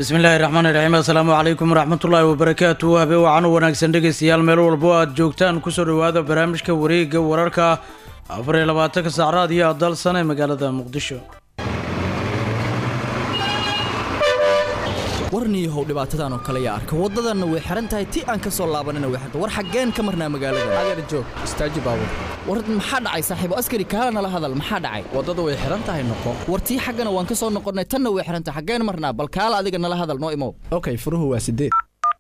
bismillaahi raxmaan iraxiim assalaamu calaykum waraxmatullaahi wabarakaatu habe wacan u wanaagsan dhegaystayaal meel walbo aad joogtaan kusoo dhowaada barnaamijka wareega wararka afar iyo labaatanka saacraad iyo adalsan ee magaalada muqdisho warniyahow dhibaatadan oo kale yaa arka waddadanna way xihan tahay ti aan ka soo laabanina way xirta war xaggeen ka marnaa magaalada adeer joog istaaji baabur war maxaa dhacay saaxiibo askari kaala nala hadal maxaa dhacay waddada way xihan tahay noqo war tii xaggana waan ka soo noqonnay tanna way xihan tahay xaggeen marnaa bal kaala adiga nala hadal noo imow okay furuhu waa sideed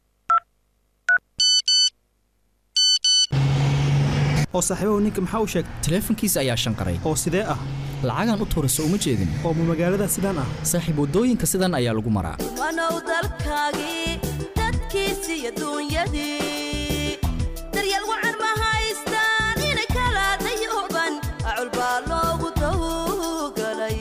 oo saaxiibahu ninka maxaa u sheegay taleefankiisa ayaa shanqaray oo sidee ah lacagaan u tuurayso uma jeedin oo ma magaalada sidaan ah saaxiib waddooyinka sidan ayaa lagu maraa wanow dalkaagii dadkiisi iyo duunyadii daryeel wacan ma haystaan inay kala dayooban acul baa loogu dawgalay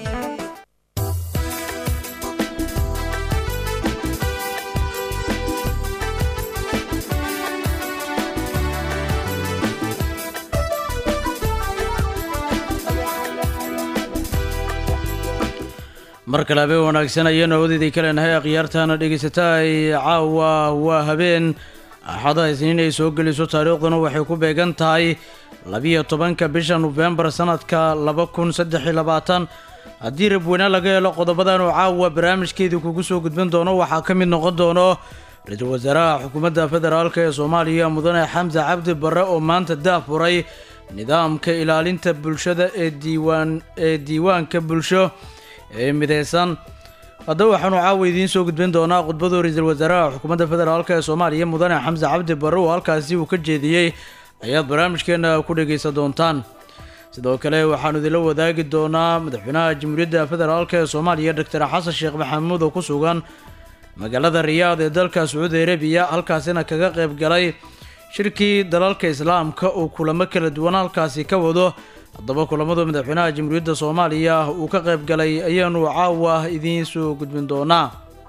mar kale habeen wanaagsan ayaanu awadeedii ka leenahay akhyaartaana dhegaysataa caawa waa habeen axada isniin ay soo geliso taariikhduna waxay ku beegan tahay labiyo tobanka bisha nofembar sanadka laba kun saddex iyo labaatan haddii rabweyne laga helo qodobadan oo caawa barnaamijkeedii kugu soo gudbin doono waxaa ka mid noqon doono ra-iisul wasaaraha xukuumadda federaalk ee soomaaliya mudane xamse cabdi barre oo maanta daafuray nidaamka ilaalinta bulshada ee diiwaan ee diiwaanka bulsho ee mideysan haddaba waxaanu caawa idiin soo gudbin doonaa khudbadu ra-iisul wasaaraha xukuumadda federaalk ee soomaaliya mudane xamse cabdi barre oo halkaasi uu ka jeediyey ayaad barnaamijkeena ku dhegaysan doontaan sidoo kale waxaanu idinla wadaagi doonaa madaxweynaha jamhuuriyadda federaalk ee soomaaliya doctor xasan sheekh maxamuud oo ku sugan magaalada riyaad ee dalka sacuudi arabiya halkaasina kaga qayb galay shirkii dalalka islaamka oo kulamo kala duwan halkaasi ka wado haddaba kulamadu madaxweynaha jamhuuriyadda soomaaliya uu ka qayb galay ayaanu caawa idiin soo gudbin doonaa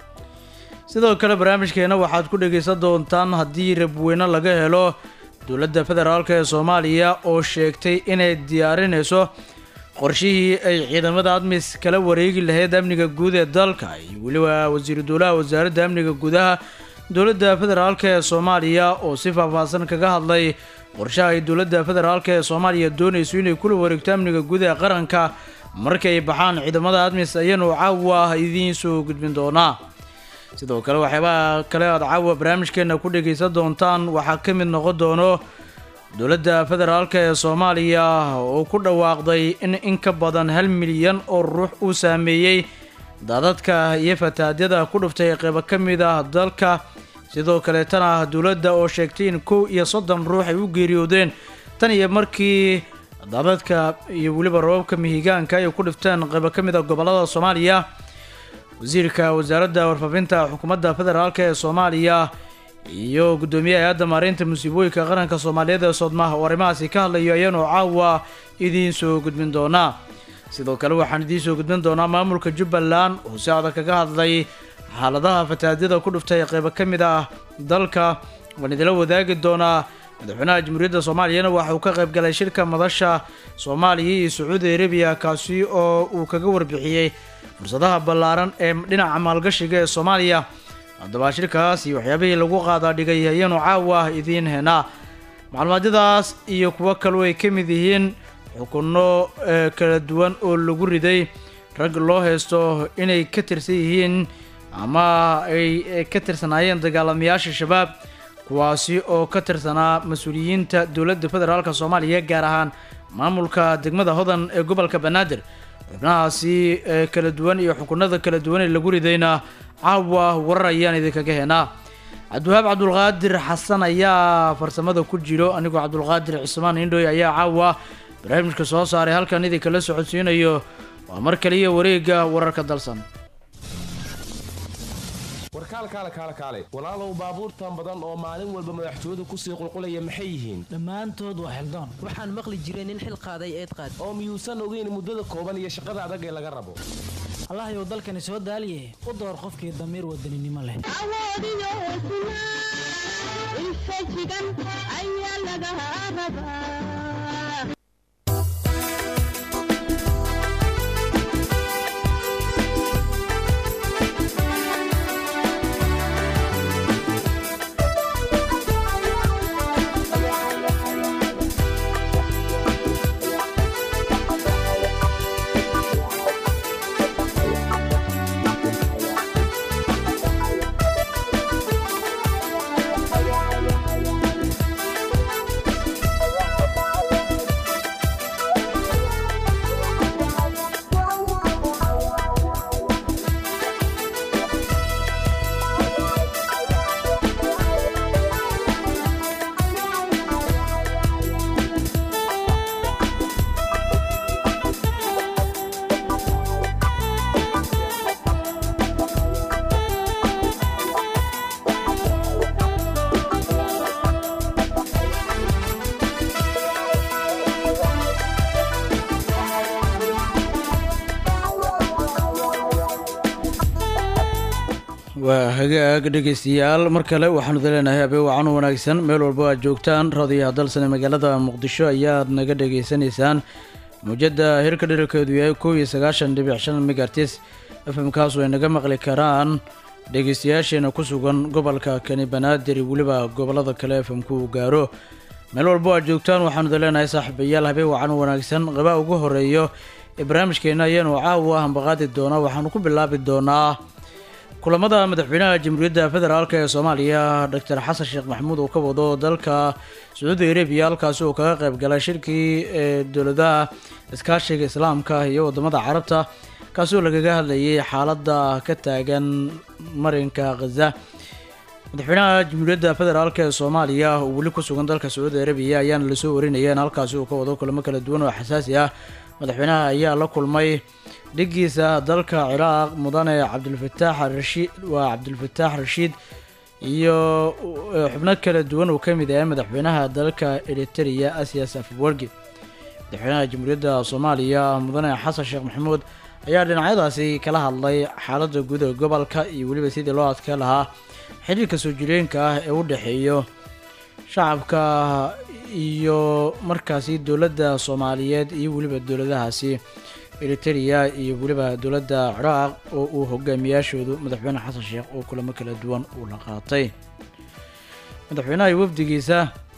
sidoo kale barnaamijkeena waxaad ku dhegaysan doontaan haddii rabweyne laga helo dowladda federaalk ee soomaaliya oo sheegtay inay diyaarinayso qorshihii ay ciidamada admis kala wareegi lahayd amniga guud ee dalka iyo weliba wasiiru dowlaha wasaaradda amniga gudaha dowladda federaalk ee soomaaliya oo si faahfaahsan kaga hadlay qorshaha ay dowladda federaalk ee soomaaliya doonayso inay kula wareegto amniga guud ee qaranka markay baxaan ciidamada admis ayaanu caawa idiin soo gudbin doonaa sidoo kale waxyaabaha kale aad caawa barnaamijkeena ku dhegaysan doontaan waxaa ka mid noqon doono dowladda federaalk ee soomaaliya oo ku dhawaaqday in in ka badan hal milyan oo ruux uu saameeyey daadadka iyo fataadyada ku dhuftay qeybo ka mid ah dalka sidoo kaleetana dowladda oo sheegtay in kow iyo soddon ruux ay u geeriyoodeen tan iyo markii daadadka iyo weliba rababka mihigaanka ay ku dhifteen qeybo ka mid a gobollada soomaaliya wasiirka wasaaradda warfaafinta xukuumadda federaalk ee soomaaliya iyo guddoomiyaha hay-adda maareynta musiibooyinka qaranka soomaaliyeed ee soodmaha oo arrimahaasi ka hadlayo ayaanu caawa idiin soo gudbin doonaa sidoo kale waxaan idiin soo gudbin doonaa maamulka jubbaland oo si adag kaga hadlay xaaladaha fataadyada ku dhuftay qeybo ka mid ah dalka waan idila wadaagi doonaa madaxweynaha jamhuuriyadda soomaaliyana waxa uu ka qayb galay shirka madasha soomaaliya iyo sacuudi arabiya kaasi oo uu kaga warbixiyey fursadaha ballaaran ee dhinaca maalgashiga ee soomaaliya haddaba shirkaas iyo waxyaabihii lagu qaadaa dhigay ayaanu caawa idiin heenaa macluumaadyadaas iyo kuwo kaloo ay ka mid yihiin xukunno kala duwan oo lagu riday rag loo haysto inay ka tirsan yihiin ama ay ka tirsanaayeen dagaalamayaasha shabaab kuwaasi oo ka tirsanaa mas-uuliyiinta dowladda federaalk soomaaliya gaar ahaan maamulka degmada hodan ee gobolka banaadir xubnahaasi kala duwan iyo xukunada kala duwan ee lagu ridayna caawa warar ayaan idinkaga heenaa cabdiwahaab cabdulqaadir xasan ayaa farsamada ku jiro anigoo cabdulqaadir cismaan indhoy ayaa caawa barnaamijka soo saaray halkan idinkala socodsiinayo waa mar kaliya wareega wararka dalsan warkaal kaale kaale kaale walaalow baabuurtan badan oo maalin walba madaxtooyadu kusii qulqulaya maxay yihiin dhammaantood waa xildoon waxaan maqli jiray nin xil qaaday eed qaad oo miyuusan ogeyn muddada kooban iyo shaqada adag ee laga rabo allahyow dalkani soo daaliye u door qofkii damiir wadaninimo leh waa hagaag dhegeystayaal mar kale waxaanu daleenahay habeen wacan u wanaagsan meel walba aad joogtaan raadiyaha dalsane magaalada muqdisho ayaad naga dhegeysanaysaan muujadda hirka dhirarkeedu yahay kow iyo sagaashan dhibic shan megartis fmkaasu ay naga maqli karaan dhegeystayaasheena ku sugan gobolka kani banaadir iyo weliba gobolada kale fmku uu gaaro meel walbo aad joogtaan waxaanu daleenahay saaxiibayaal habeen wacan u wanaagsan qaba ugu horeeyo ee barnaamijkeena ayaanu caawa hambaqaadi doonaa waxaanu ku bilaabi doonaa kulamada madaxweynaha jamhuuriyadda federaalk ee soomaaliya doctor xasan sheekh maxamuud uu ka wado dalka sacuudi arabiya halkaasi uu kaga qayb galay shirkii ee dowladaha iskaashiga islaamka iyo wadamada carabta kaasi oo lagaga hadlayay xaaladda ka taagan marinka khaza madaxweynaha jamhuuriyadda federaalk ee soomaaliya oo weli ku sugan dalka sacuudi arabiya ayaana lasoo warinayeen halkaasi uu ka wado kulamo kala duwan oo xasaasi ah madaxweynaha ayaa la kulmay dhigiisa dalka ciraaq mudane cabdulfataax rashiid waa cabdulfataax rashiid iyo xubno kala duwan uu ka mid yahay madaxweynaha dalka eriteria asias afwergi madaxweynaha jamhuuriyadda soomaaliya mudane xasan sheekh maxamuud ayaa dhinacyadaasi kala hadlay xaaladda guud ee gobolka iyo weliba sidii loo adkeen lahaa xiriirka soo jireenka ah ee u dhexeeyo shacabka iyo markaasi dowladda soomaaliyeed iyo weliba dowladahaasi eriteria iyo weliba dowladda ciraaq oo uu hogaamiyaashoodu madaxweyne xasan sheekh oo kulamo kala duwan uu la qaatay madaxweynaha iyo wafdigiisa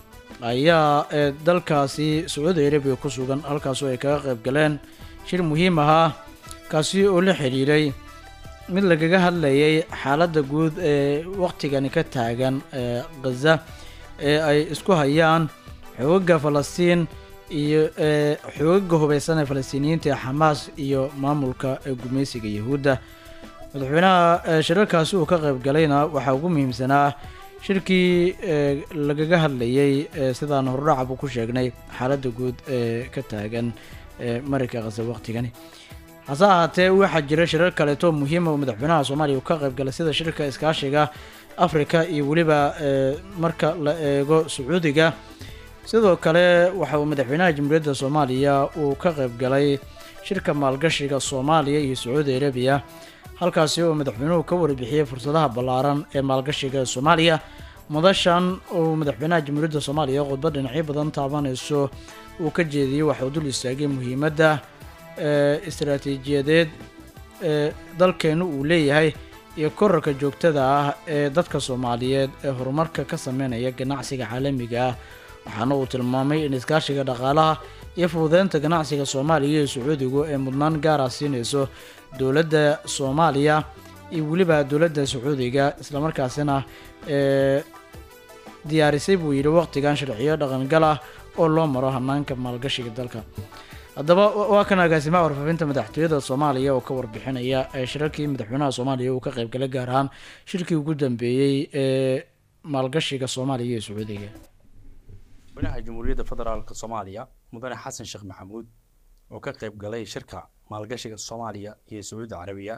ayaa ee dalkaasi sacuudi arabiya ku sugan halkaasoo ay kaga qayb galeen shir muhiim ahaa kaasi oo la xiriiray mid lagaga hadlayay xaaladda guud ee waqtigani ka taagan ee khaza ee ay isku hayaan xoogaga falastiin iyo ee xoogaga hubeysan ee falastiiniyiinta ee xamaas iyo maamulka ee gumeysiga yahuudda madaxweynaha shirarkaasi uu ka qayb galayna waxaa ugu muhiimsanaa shirkii ee lagaga hadlayay ee sidaan hordhacaba ku sheegnay xaaladda guud ee ka taagan ee marinka khaza waqtigani hase ahaatee waxaa jira shirar kaleeto muhiima oo madaxweynaha soomaaliya uu ka qayb galay sida shirka iskaashiga africa iyo weliba ee marka la eego sacuudiga sidoo kale waxa uu madaxweynaha jamhuuriyadda soomaaliya uu ka qayb galay shirka maalgashiga soomaaliya iyo sacuudi arabiya halkaasi oo madaxweynuhu ka warbixiyey fursadaha ballaaran ee maalgashiga ee soomaaliya mudashan uu madaxweynaha jamhuuriyadda soomaaliya khudbad dhinacyo badan taabanayso uu ka jeediyey waxauu dul istaagay muhiimadda ee istaraatiijiyadeed ee dalkeenu uu leeyahay iyo korarka joogtada ah ee dadka soomaaliyeed ee horumarka ka sameynaya ganacsiga caalamiga ah waxaana uu tilmaamay in iskaashiga dhaqaalaha iyo fududeynta ganacsiga soomaaliya iyo sacuudigu ee mudnaan gaara siinayso dowladda soomaaliya iyo weliba dowladda sacuudiga islamarkaasina ee diyaarisay buu yidhi waqtigan sharciyo dhaqangal ah oo loo maro hanaanka maalgashiga dalka haddaba waa kan agaasimaha warfaafinta madaxtooyada soomaaliya oo ka warbixinaya ee shirarkii madaxweynaha soomaaliya uu ka qaybgalay gaar ahaan shirkii ugu dambeeyey ee maalgashiga soomaaliya iyo sacuudiga madaxweynaha jamhuuriyadda federaalk soomaaliya mudane xasan sheekh maxamuud oo ka qayb galay shirka maalgashiga soomaaliya iyo sacuudi carabiya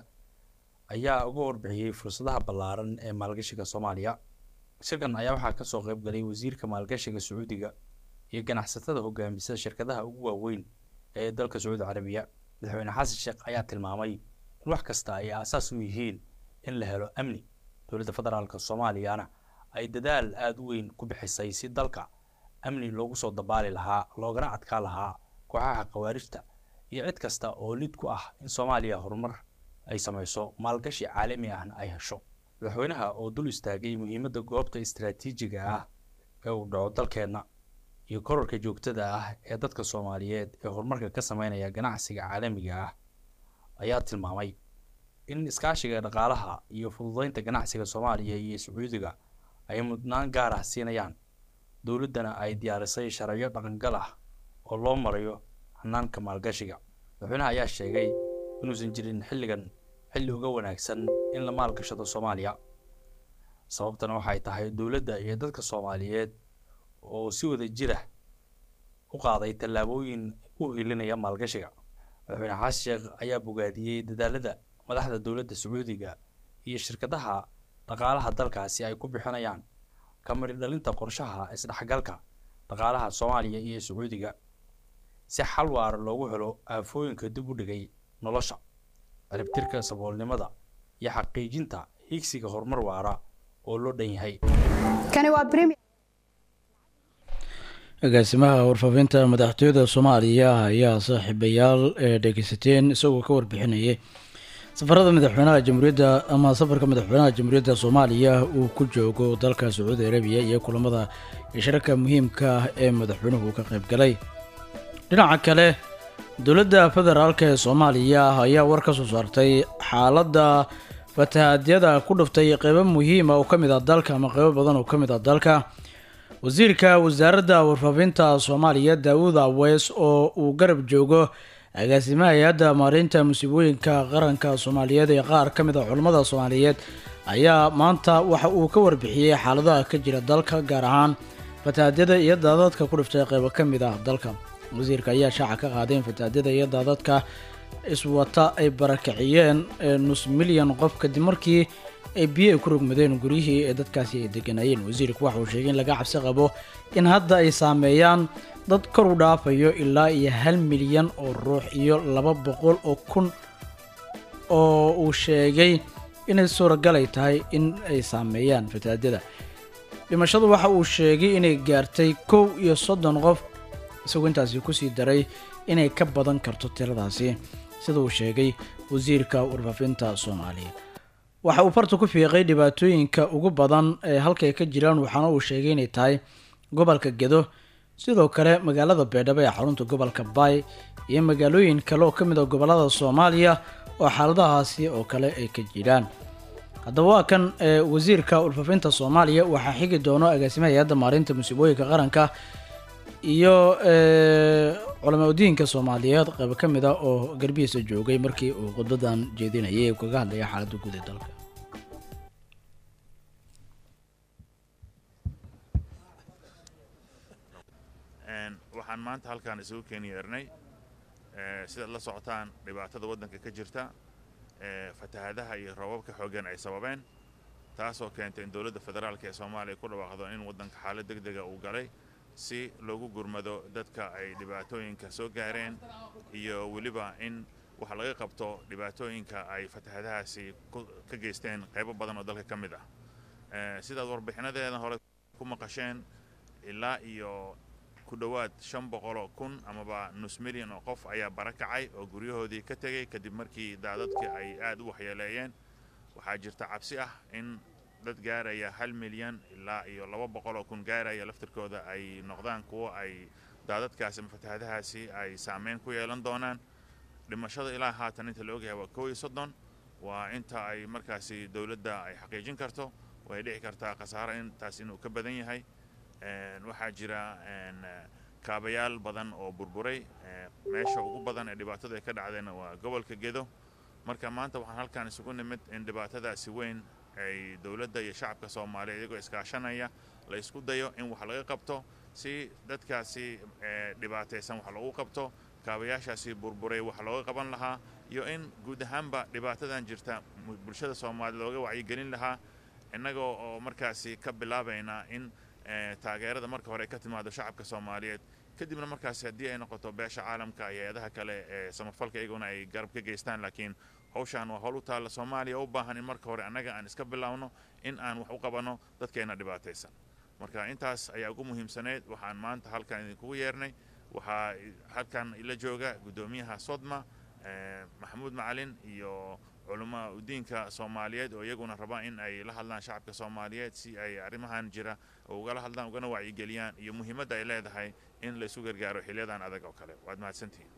ayaa uga warbixiyey fursadaha ballaaran ee maalgashiga soomaaliya shirkan ayaa waxaa kasoo qayb galay wasiirka maalgashiga sacuudiga iyo ganacsatada hogaamisa shirkadaha ugu waaweyn ee dalka sacuudi carabiya madaxweyne xasan sheekh ayaa tilmaamay in wax kasta ay aasaas u yihiin in la helo amni dowladda federaalk soomaaliyana ay dadaal aada u weyn ku bixisay si dalka amni loogu soo dabaali lahaa loogana adkaa lahaa kooxaha khawaarijta iyo cid kasta oo lid ku ah in soomaaliya horumar ay samayso maalgashi caalami ahna ay hesho madaxweynaha oo dul istaagay muhiimadda goobta istaraatiijiga ah ee uu dhaco dalkeenna iyo korarka joogtada ah ee dadka soomaaliyeed ee horumarka ka sameynaya ganacsiga caalamiga ah ayaa tilmaamay in iskaashiga dhaqaalaha iyo fududeynta ganacsiga soomaaliya iyo sacuudiga ay mudnaan gaar ah siinayaan dowladdana ay diyaarisay sharciyo dhaqangal ah oo loo marayo hanaanka maalgashiga madaxweynaha ayaa sheegay inuusan jirin xilligan xilli uga wanaagsan in la maalgashado soomaaliya sababtana waxay tahay dowladda iyo dadka soomaaliyeed oo si wada jira u qaaday tallaabooyin u ilinaya maalgashiga madaxweyne xasan sheekh ayaa bogaadiyey dadaalada madaxda dowladda sacuudiga iyo shirkadaha dhaqaalaha dalkaasi ay ku bixinayaan kamari dhalinta qorshaha isdhexgalka dhaqaalaha soomaaliya iyo sacuudiga si xal waara loogu helo aafooyinka dib u dhigay nolosha ciribtirka saboolnimada iyo xaqiijinta higsiga horumar waara oo loo dhan yahay agaasimaha warfaafinta madaxtooyada soomaaliya ayaa saaxiibayaal ee dhegeysateen isagoo ka warbixinayay safarada madaxweynaha jamhuuriyadda ama safarka madaxweynaha jamhuuriyadda soomaaliya uu ku joogo dalka sacuudi arabiya iyo kulamada iyo shirarka muhiimka ah ee madaxweynuhu ka qayb galay dhinaca kale dowladda federaalk ee soomaaliya ayaa war ka soo saartay xaaladda fatahaadyada ku dhuftay qeybo muhiima oo ka mid ah dalka ama qeybo badan oo ka mid ah dalka wasiirka wasaaradda warfaafinta soomaaliya daawud aweys oo uu garab joogo agaasimaha hay-adda maareynta musiibooyinka qaranka soomaaliyeed ee qaar ka mid a culammada soomaaliyeed ayaa maanta waxa uu ka warbixiyey xaaladaha ka jira dalka gaar ahaan fatahaadyada iyo daadadka ku dhiftay qeybo ka mid ah dalka wasiirka ayaa shaaca ka qaadeen fatahaadyada iyo daadadka iswata ay barakiciyeen nus milyan qof kadib markii ay biyo ay ku rogmadeen guryihii ee dadkaasi ay deganayeen wasiirku waxa uu sheegay in laga cabsi qabo in hadda ay saameeyaan dad kor u dhaafayo ilaa iyo hal milyan oo ruux iyo laba boqol oo kun oo uu sheegay inay suuragal ay tahay in ay saameeyaan fataadyada dhimashadu waxa uu sheegay inay gaartay kow iyo soddon qof isagoo intaasi kusii daray inay ka badan karto tiradaasi sida uu sheegay wasiirka warfaafinta soomaaliya waxa uu farta ku fiiqay dhibaatooyinka ugu badan ee halkay ka jiraan waxaana uu sheegay inay tahay gobolka gedo sidoo kale magaalada beedhabo ee xarunta gobolka baay iyo magaalooyin kale oo ka mid a gobolada soomaaliya oo xaaladahaasi oo kale ay ka jiraan haddaba waa kan wasiirka warfaafinta soomaaliya waxaa xigi doono agaasimaha hay-adda maarinta musiibooyinka qaranka iyo culamaa udiinka soomaaliyeed qaybo ka mid a oo garbihiisa joogay markii uu khudbadan jeedinayay ee kaga hadlaya xaaladda guud ee dalka waxaan maanta halkaan isugu keeni yeernay sidaad la socotaan dhibaatada waddanka ka jirta fatahaadaha iyo roobabka xooggan ay sababeen taasoo keentay in dowladda federaalk ee soomaaliya ku dhawaaqdo in waddanka xaalad deg dega uu galay si loogu gurmado dadka ay dhibaatooyinka soo gaareen iyo weliba in wax laga qabto dhibaatooyinka ay fatahaadahaasi ka geysteen qaybo badan oo dalka ka mid ah sidaad warbixinadeeda hore ku maqasheen ilaa iyo ku dhowaad shan boqoloo kun amaba nus milyan oo qof ayaa barakacay oo guryahoodii ka tegey kadib markii daadadka ay aad u waxyeeleeyeen waxaa jirta cabsi ah in dad gaaraya hal milyan ilaa iyo laba boqoloo kun gaaraya laftirkooda ay noqdaan kuwo ay daadadkaasi ama fatahaadahaasi ay saameyn ku yeelan doonaan dhimashada ilaa haatan inta la ogyahay waa kow iyo soddon waa inta ay markaasi dowladda ay xaqiijin karto way dhici kartaa khasaaro intaas inuu ka badan yahay waxaa jira kaabayaal badan oo burburay meesha ugu badan ee dhibaatada ay ka dhacdeen waa gobolka gedo marka maanta waxaan halkaan isugu nimid in dhibaatadaasi weyn ay dowladda iyo shacabka soomaaliya iyagoo iskaashanaya la isku dayo in wax laga qabto si dadkaasi dhibaataysan wax loogu qabto kaabayaashaasi burburay wax looga qaban lahaa iyo in guud ahaanba dhibaatadan jirta bulshada soomaaliya looga wacyigelin lahaa innagoo oo markaasi ka bilaabayna in taageerada marka hore ay ka timaado shacabka soomaaliyeed kadibna markaasi haddii ay noqoto beesha caalamka iyo hay-adaha kale ee samafalka iyaguna ay garab ka geystaan laakiin hawshaan waa howl u taalla soomaaliya u baahan in marka hore annaga aan iska bilaawno in aan wax u qabanno dadkeena dhibaataysan marka intaas ayaa ugu muhiimsaneyd waxaan maanta halkan idinkugu yeernay waxaa halkan ila jooga guddoomiyaha sodma maxamuud macalin iyo culamaa udiinka soomaaliyeed oo iyaguna raba in ay la hadlaan shacabka soomaaliyeed si ay arrimahan jira ugala hadlaan ugana wacyigeliyaan iyo muhiimadda ay leedahay in la isu gargaaro xiliyadan adag oo kale waad mahadsantihiin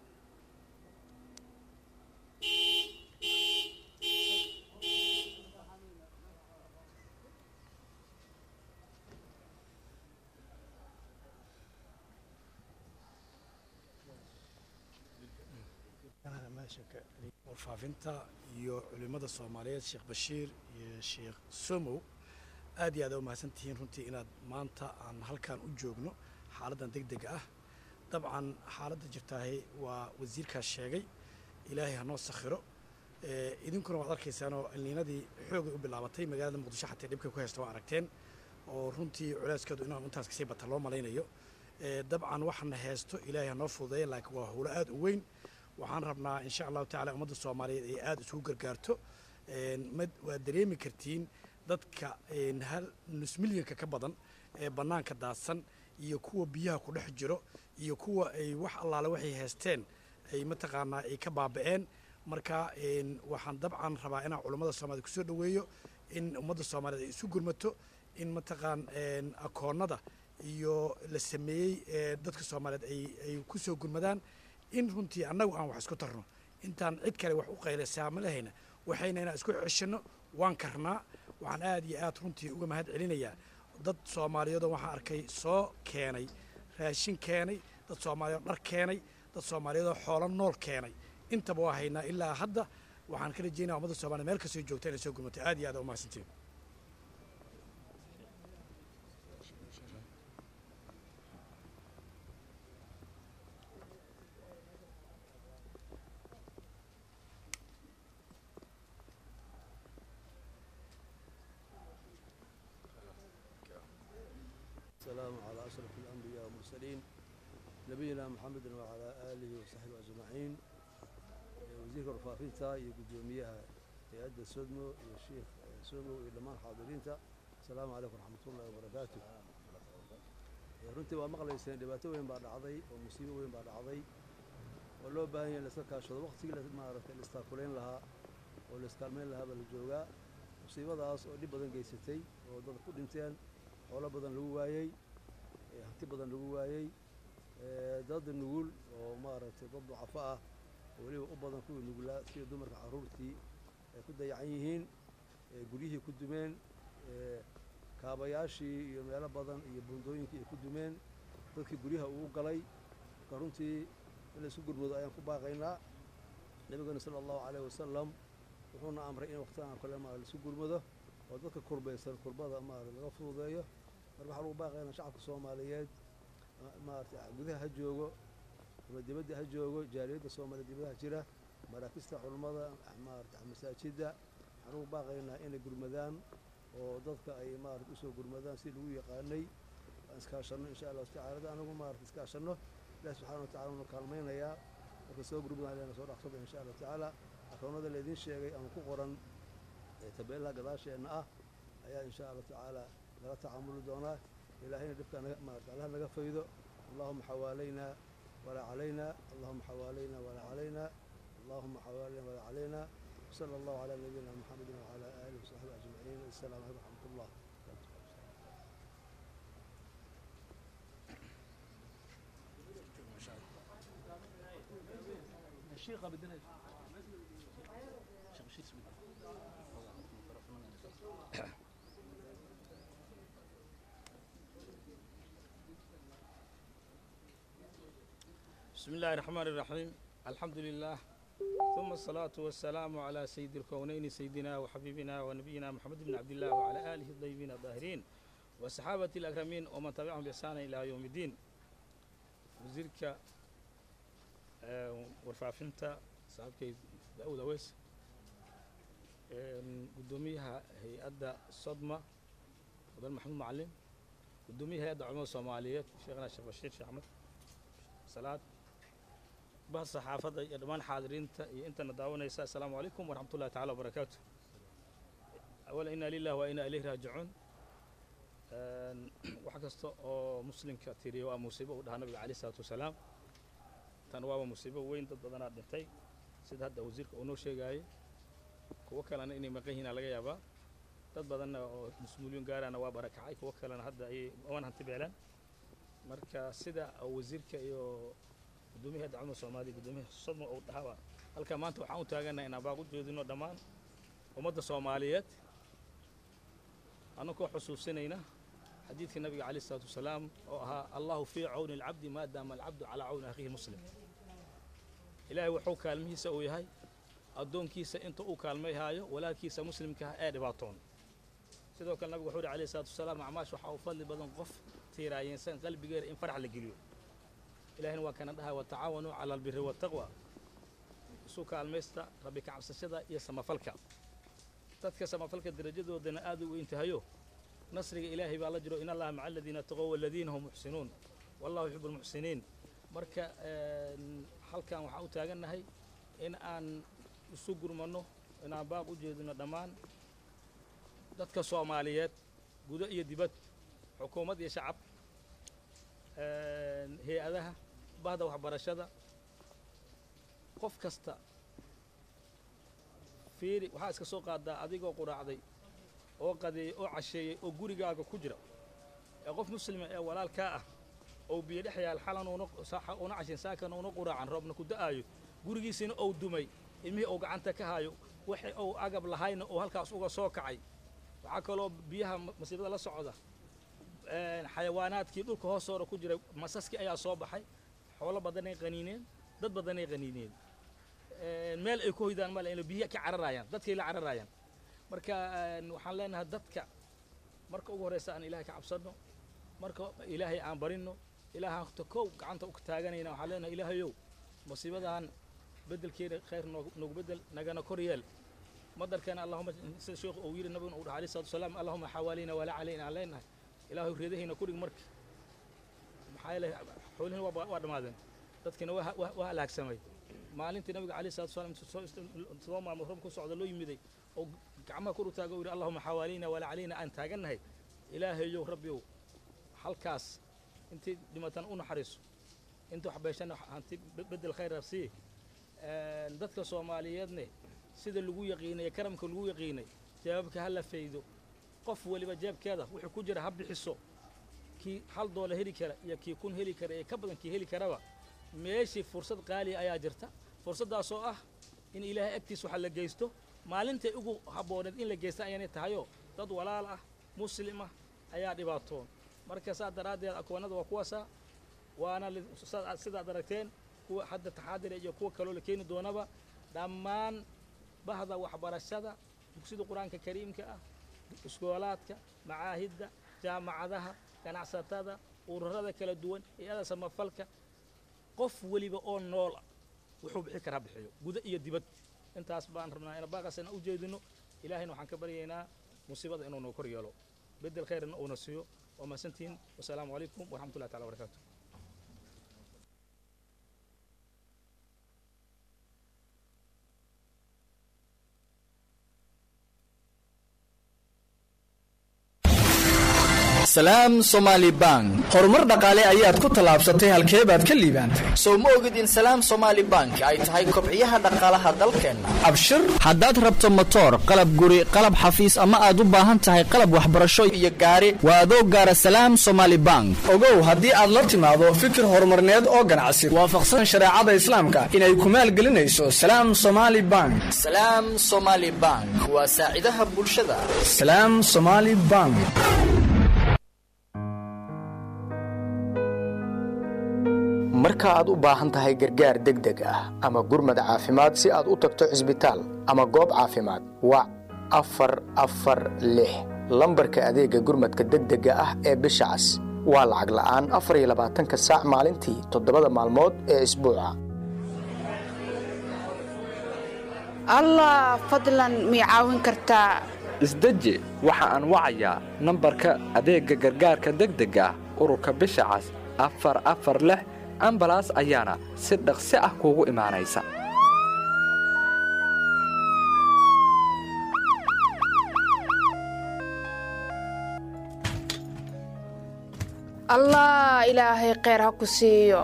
warfaafinta iyo culimmada soomaaliyeed sheekh bashiir iyo sheekh somow aad iyo aad a u mahadsantihiin runtii inaad maanta aan halkan u joogno xaaladdan deg dega ah dabcan xaaladda jirtaahi waa wasiirkaas sheegay ilaahay ha noo sakhiro idinkuna waad arkaysaanoo ilniinadii xoogay u bilaabatay magaalada muqdisho xatee dhibkay ku haysta waa aragteen oo runtii culeyskeedu inaan intaas kasii bata loo malaynayo dabcan waxaana haysto ilaahay ha noo fududeeya laakiin waa howlo aad u weyn waxaan rabnaa insha allahu tacala ummadda soomaaliyeed ay aada isugu gargaarto ma waad dareemi kartiin dadka hal nus milyanka ka badan ee bannaanka daadsan iyo kuwa biyaha ku dhex jiro iyo kuwa ay wax allaale waxay haysteen ay mataqaanaa ay ka baaba'een marka waxaan dabcan rabaa inaan culummada soomaaliyed kusoo dhoweeyo in ummadda soomaaliyeed ay isu gurmato in mataqaan akoonnada iyo la sameeyey ee dadka soomaaliyeed ay ay ku soo gurmadaan in runtii annagu aan wax isku tarno intaan cid kale wax u qaylaysaa ma lahayna waxayna inaan isku ceshanno waan karnaa waxaan aad iyo aad runtii uga mahad celinayaa dad soomaaliyeedoo waxaan arkay soo keenay raashin keenay dad soomaaliyeed dhar keenay dad soomaaliyeedoo xoolo nool keenay intaba waa haynaa ilaa hadda waxaan ka rajeynaya ummadda soomaliya meel kastoo joogta inay soo gurmatay aad iyo aad umahadsantiin السلام على أشرف الأنبياء والمرسلين نبينا محمد وعلى آله وصحبه أجمعين وزير رفافينتا يقدوميها هيئة سودمو الشيخ سودمو إلمان حاضرينتا السلام عليكم ورحمة الله وبركاته runtii waa maqlayseen dhibaato weyn baa dhacday oo musiibo weyn baa dhacday oo loo baahan yahay in laiska kaashado waqtigii maaragtay la istaakulayn lahaa oo la iskaalmayn lahaa baa la joogaa musiibadaas oo dhib badan geysatay oo dad ku dhinteen xoolo badan lagu waayey hanti badan lagu waayey dad nugul oo maaragtay dad ducafo ah oo weliba u badan kuwii nugulaa sida dumarka carruurtii ay ku dayacan yihiin guryihii ku dumeen kaabayaashii iyo meelo badan iyo buundooyinkii ay ku dumeen dadkii guryaha uu galay marka runtii in laisku gurmado ayaan ku baaqaynaa nebigana sala allahu calayh wasalam wuxuuna amray in waqtigan kale ma laisku gurmado oo dadka kurbaysan kurbada maarata laga fududeeyo marka waxaa lagu baaqaynaa shacabka soomaaliyeed maarata gudaha ha joogo ama dibadda ha joogo jaaliyadda soomaaliya dibadaha jira maraakista culummada maarata masaajidda waxaan ugu baaqaynaa inay gurmadaan oo dadka ay maarata usoo gurmadaan si lagu yaqaanay aan iskaashanno insha allahu tacala anagu maarata iskaashanno ilahi subxana wa tacala unu kaalmaynayaa marka soo gurmadaan leena soo dhaqsada insha allahu tacaala akoonnada laydin sheegay ama ku qoran tabeelaha gadaasheenna ah ayaa insha allahu tacaala laga tacaamuli doonaa ilaahayna dhibka maarata allaha naga faydo allahuma xawaalaynaa walaa calaynaa allahuma xawaalaynaa walaa calaynaa allahuma xawaalayna walaa calaynaa وصلى الله على نبينا محمد وعلى آله وصحبه أجمعين السلام عليكم ورحمة الله الشيخ بدنا بسم الله الرحمن الرحيم الحمد لله ثم الصلاة والسلام على سيد الكونين سيدنا وحبيبنا ونبينا محمد بن عبد الله وعلى آله الطيبين الطاهرين وصحابة الأكرمين ومن تبعهم بإحسان إلى يوم الدين وزيرك warfaafinta saaxiibkay daawud aweys gudoomiyaha hay-adda sodma mudan maxamuud macalin gudoomiyaha hay-adda culamada soomaaliyeed sheekhna sheekh bashiir sheekh axmed salaad bah saxaafadda iyo dhammaan xaadiriinta iyo intana daawanaysa assalaamu calaykum waraxmat ullahi tacala wabarakaatu awala inaa lilah wa inaa ilayhi raajicuun wax kasta oo muslimka tiriya waa musiibo uu dhahaa nabiga calayh isalaatu wasalaam tan waaba musiibo weyn dad badanaa dhintay sida hadda wasiirka uu noo sheegaayey kuwo kalena inay maqan yihiina laga yaabaa dad badanna oo mas-uuliyiin gaarana waa barakacay kuwo kalena hadda ayay waan hanti beelaan marka sida wasiirka iyo gudoomiyaha hadda culamada soomaaliya gudoomiyaha sodma uu dhahaaba halka maanta waxaan u taaganahay inaan baaq u jeedino dhammaan ummadda soomaaliyeed annagoo xusuusinayna xadiidkii nabiga calayh isalaatu wasalaam oo ahaa allahu fii cawni alcabdi maadaama alcabdu calaa cawni akhiihi muslim ilaahay wuxuu kaalmihiisa uu yahay addoonkiisa inta uu kaalmayhaayo walaalkiisa muslimka ah ee dhibaatoon sidoo kale nabigu wuxuu yidhi calayh isalaatu wasalaam acmaash waxaa u fadli badan qof tiiraayeensan qalbigeeda in farax la geliyo ilahina waa kana dhahay watacaawanuu cala albiri waataqwa isu kaalmaysta rabbi ka cabsashada iyo samafalka dadka samafalka darajadoodana aad u weyntahayo nasriga ilaahay baa la jiro in allaha maca aladiina taqow waladiina hum muxsinuun wallahu yuxibu almuxsiniin marka halkan waxaan u taagannahay in aan isu gurmanno inaan baaq u jeedino dhammaan dadka soomaaliyeed gudo iyo dibad xukuumad iyo shacab hay-adaha bahda waxbarashada qof kasta fiiri waxaa iska soo qaadaa adigoo quraacday oo qadeeyey oo casheeyey oo gurigaaga ku jira ee qof muslima ee walaalkaa ah oo biyo dhex yaal xalan una cashin saakan una quraacan roobna ku da'aayo gurigiisina ou dumay ilmihii ou gacanta ka hayo waxa ou agab lahayna oo halkaas uga soo kacay waxaa kaloo biyaha masiibada la socda xayawaanaadkii dhulka hoostoora ku jiray masaskii ayaa soo baxay xoolo badanay qaniineen dad badanay qaniineen meel ay ku hoydaan male inay biyaha ka cararayaan dadkay la cararayaan marka waxaan leenahay dadka marka ugu horreysa aan ilaahay ka cabsanno marka ilaahay aan barinno ilaahaan ta kow gacanta u taaganayna waxaan leenahay ilaahayow masiibadan beddelkeeda khayr noogu beddel nagana kor yeel madarkana allahuma sida sheekhu uu yidhi nabiguna uu dhaha alayhi salatu wasalaam allahuma xawaalina walaa calayna aan leenahay ilaahay reedahayna ku dhig marka maxaa yeelay xoolihina waa dhammaadeen dadkina waa halaagsamay maalintii nabiga alayhi salatu wasalaam todoba maalmood roob ku socda loo yimiday oo gacmaha kor u taaga u yidhi allahuma xawaalina walaa calayna aan taagannahay ilaahayow rabbiyow halkaas intii dhimatan u naxariiso intii wax beeshana hanti beddel khayr sii dadka soomaaliyeedne sida lagu yaqiinay karamka lagu yaqiinay jawaabka ha la faydo qof waliba jeebkeeda wuxuu ku jira ha bixiso kii hal doola heli kara iyo kii kun heli kara ee ka badan kii heli karaba meeshii fursad qaaliya ayaa jirta fursaddaasoo ah in ilaahay agtiis waxa la geysto maalintay ugu habbooneed in la geysta ayaanay tahayoo dad walaal ah muslim ah ayaa dhibaatoon marka saas daraaddeed akoonada waa kuwaasa waana sidaad aragteen kuwa hadda taxaadira iyo kuwa kaloo la keeni doonaba dhammaan bahda waxbarashada dugsida qur-aanka kariimka ah iskoolaadka macaahidda jaamacadaha ganacsatada ururada kala duwan hay-ada samafalka qof weliba oo noola wuxuu bixi karaa bixiyo guda iyo dibad intaas baan rabnaa ina baaqasana u jeedino ilaahayna waxaan ka baryaynaa musiibada inuu noo kor yeelo bedel khayrna uuna siiyo waa mahadsantihiin wasalaamu calaykum waraxmatullahi tacala wabarakaatu salaam somaali bank horumar dhaqaale ayaad ku tallaabsatay halkee baad ka liibaantay sow ma ogid in salaam somaali bank ay tahay kobciyaha dhaqaalaha dalkeenna abshir haddaad rabto motoor qalab guri qalab xafiis ama aad u baahan tahay qalab waxbarasho iyo gaari waa adoo gaara salaam somaali bank ogow haddii aad la timaado fikir horumarneed oo ganacsi waafaqsan shareecada islaamka inay ku maalgelinayso salaam somaali bank salaam somaali bank waa saacidaha bulshada salaam somaali bank marka aad u baahan tahay gargaar degdeg ah ama gurmad caafimaad si aad u tagto cisbitaal ama goob caafimaad wac afar afar lix lambarka adeegga gurmadka degdega ah ee bisha cas waa lacag la'aan afar iyo labaatanka saac maalintii toddobada maalmood ee isbuuca allah fadlan mii caawin kartaa isdeji waxa aan wacayaa nambarka adeegga gargaarka degdega ah ururka bisha cas afar afar lix ambalaas ayaana si dhaqsi ah kuugu imaanaysa allah ilaahay kheyr ha ku siiyo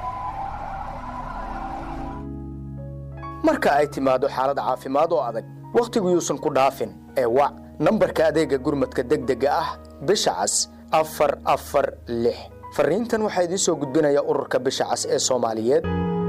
marka ay timaado xaalad caafimaad oo adag wakhtigu yuusan ku dhaafin ee wac nambarka adeegga gurmadka degdega ah bisha cas afar afar lix fariintan waxaa idiin soo gudbinaya ururka bisha cas ee soomaaliyeed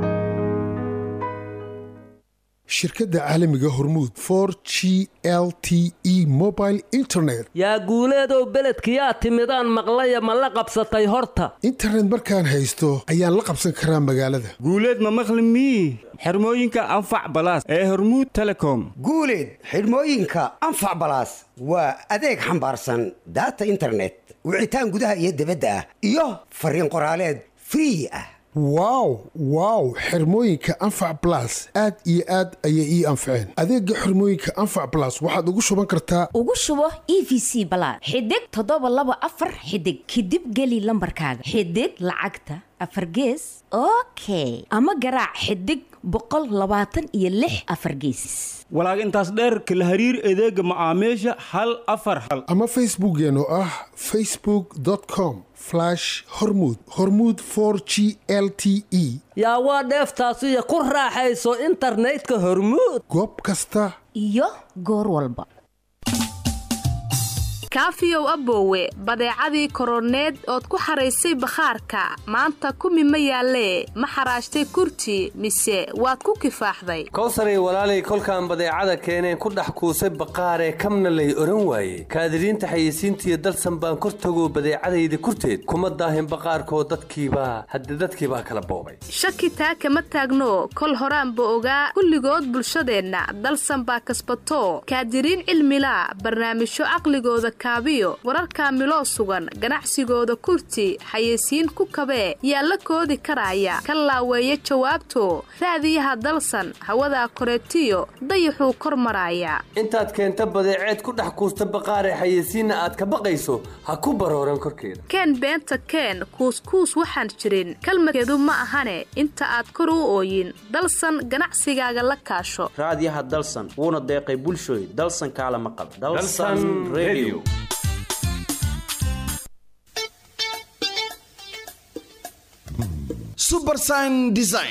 shirkadda caalamiga hormuud for g l t e mobile internet yaa guuleedow beledkiyaa timidaan maqlaya ma la qabsatay horta internet markaan haysto ayaan la qabsan karaa magaalada guuleed ma maqli mii xirmooyinka anfac balaas ee hormuud telecom guuleed xidhmooyinka anfac balaas waa adeeg xambaarsan daata internet wicitaan gudaha iyo dibadda ah iyo fariin qoraaleed free ah wow wow xirmooyinka anfac balas aad iyo aad ayay ii anfaceen adeegga xirmooyinka anfac balas waxaad ugu shuban kartaa ugu shubo e v c balaad xidig toddoba laba afar xidig kadib geli lambarkaaga xidig lacagta afar gees okay ama garaac xidig boqol labaatan iyo lix afar geesis walaag intaas dheer kala hariir adeega macaamiisha hal afar hal ama facebookeen oo ah facebook com hormud hormud g l t e yaa waa dheeftaasiyo ku raaxayso internetka hormuud goob kasta iyo goor walba kaafiyow aboowe badeecadii koroneed ood ku xaraysay bakhaarka maanta kumi ma yaallee ma xaraashtay kurti mise waad ku kifaaxday kowsaray walaalay kolkaan badeecada keeneen ku dhex kuusay baqaaree kamna lay odhan waaye kaadiriinta xayeysiintiiyo dalsan baan kor tago badeecadayda kurteed kuma daahin baqaarkoo dadkiibaa hadde dadkiibaa kala boobay shaki taa kama taagno kol horaanba ogaa kulligood bulshadeenna dalsan baa kasbato kaadiriin cilmilaa barnaamijyo caqligooda kaabiyo wararka miloo sugan ganacsigooda kurti xayeysiin ku kabee yaa la koodi karaya ka laaweeya jawaabto raadiyaha dalsan hawadaa koreetiyo dayaxuu kor maraaya intaad keenta badeeceed ku dhex kuusta baqaaree xayeysiinna aad ka baqayso ha ku barooran korkeeda keen beenta keen kuuskuus waxaan jirin kalmadkeedu ma ahane inta aad kor u ooyin dalsan ganacsigaaga la kaasho raadiyaha dalsan wuuna deeqay bulshooy dalsan kaala maqal subersign design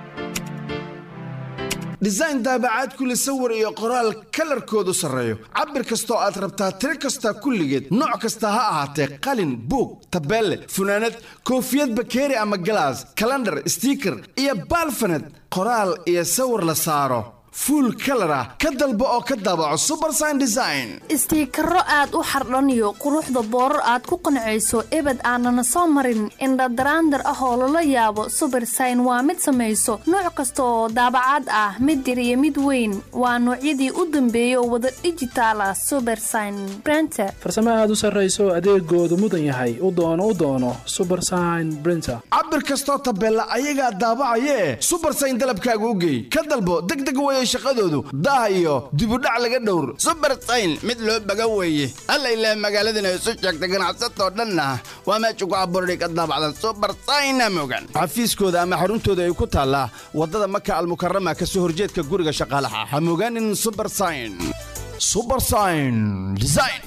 design daabacaad kule sawir iyo qoraal kalarkoodu sarreeyo cabir kastoo aad rabtaa tiro kasta kulligeed nooc kasta ha ahaatee qalin buug tabeelle funaanad koofiyad bakeeri ama galaas kalandhar stiiker iyo baalfaned qoraal iyo sawir la saaro fuul kalar ah ka dalbo oo ka daabaco subersign design istiikaro aad u xardhaniyo quruxda boorar aad ku qancayso ebed aanana soo marin indhadaraandar ah oo lala yaabo subersign waa mid samayso nooc kasta oo daabacaad ah mid yar iyo mid weyn waa noocyadii u dambeeya oo wada dhijitaal ah subersign brenter farsamo aad u sarrayso adeegoodu mudan yahay u doono u doono subersign brinter cabir kastoo tabeella ayagaa daabacayee subersign dalabkaaga u geey ka dalbo degdeg weye shaqadoodu daah iyo dibudhac laga dhowr subersayn mid loo baga weeye alla ilaah magaaladana isu sheegta ganacsatoo dhanna waa meesha ku abuurday ka daabacda subersayna mogan xafiiskooda ama xaruntooda ay ku taallaa waddada maka almukarama ka soo horjeedka guriga shaqaalaha ha mogaanin subersayn subersayn design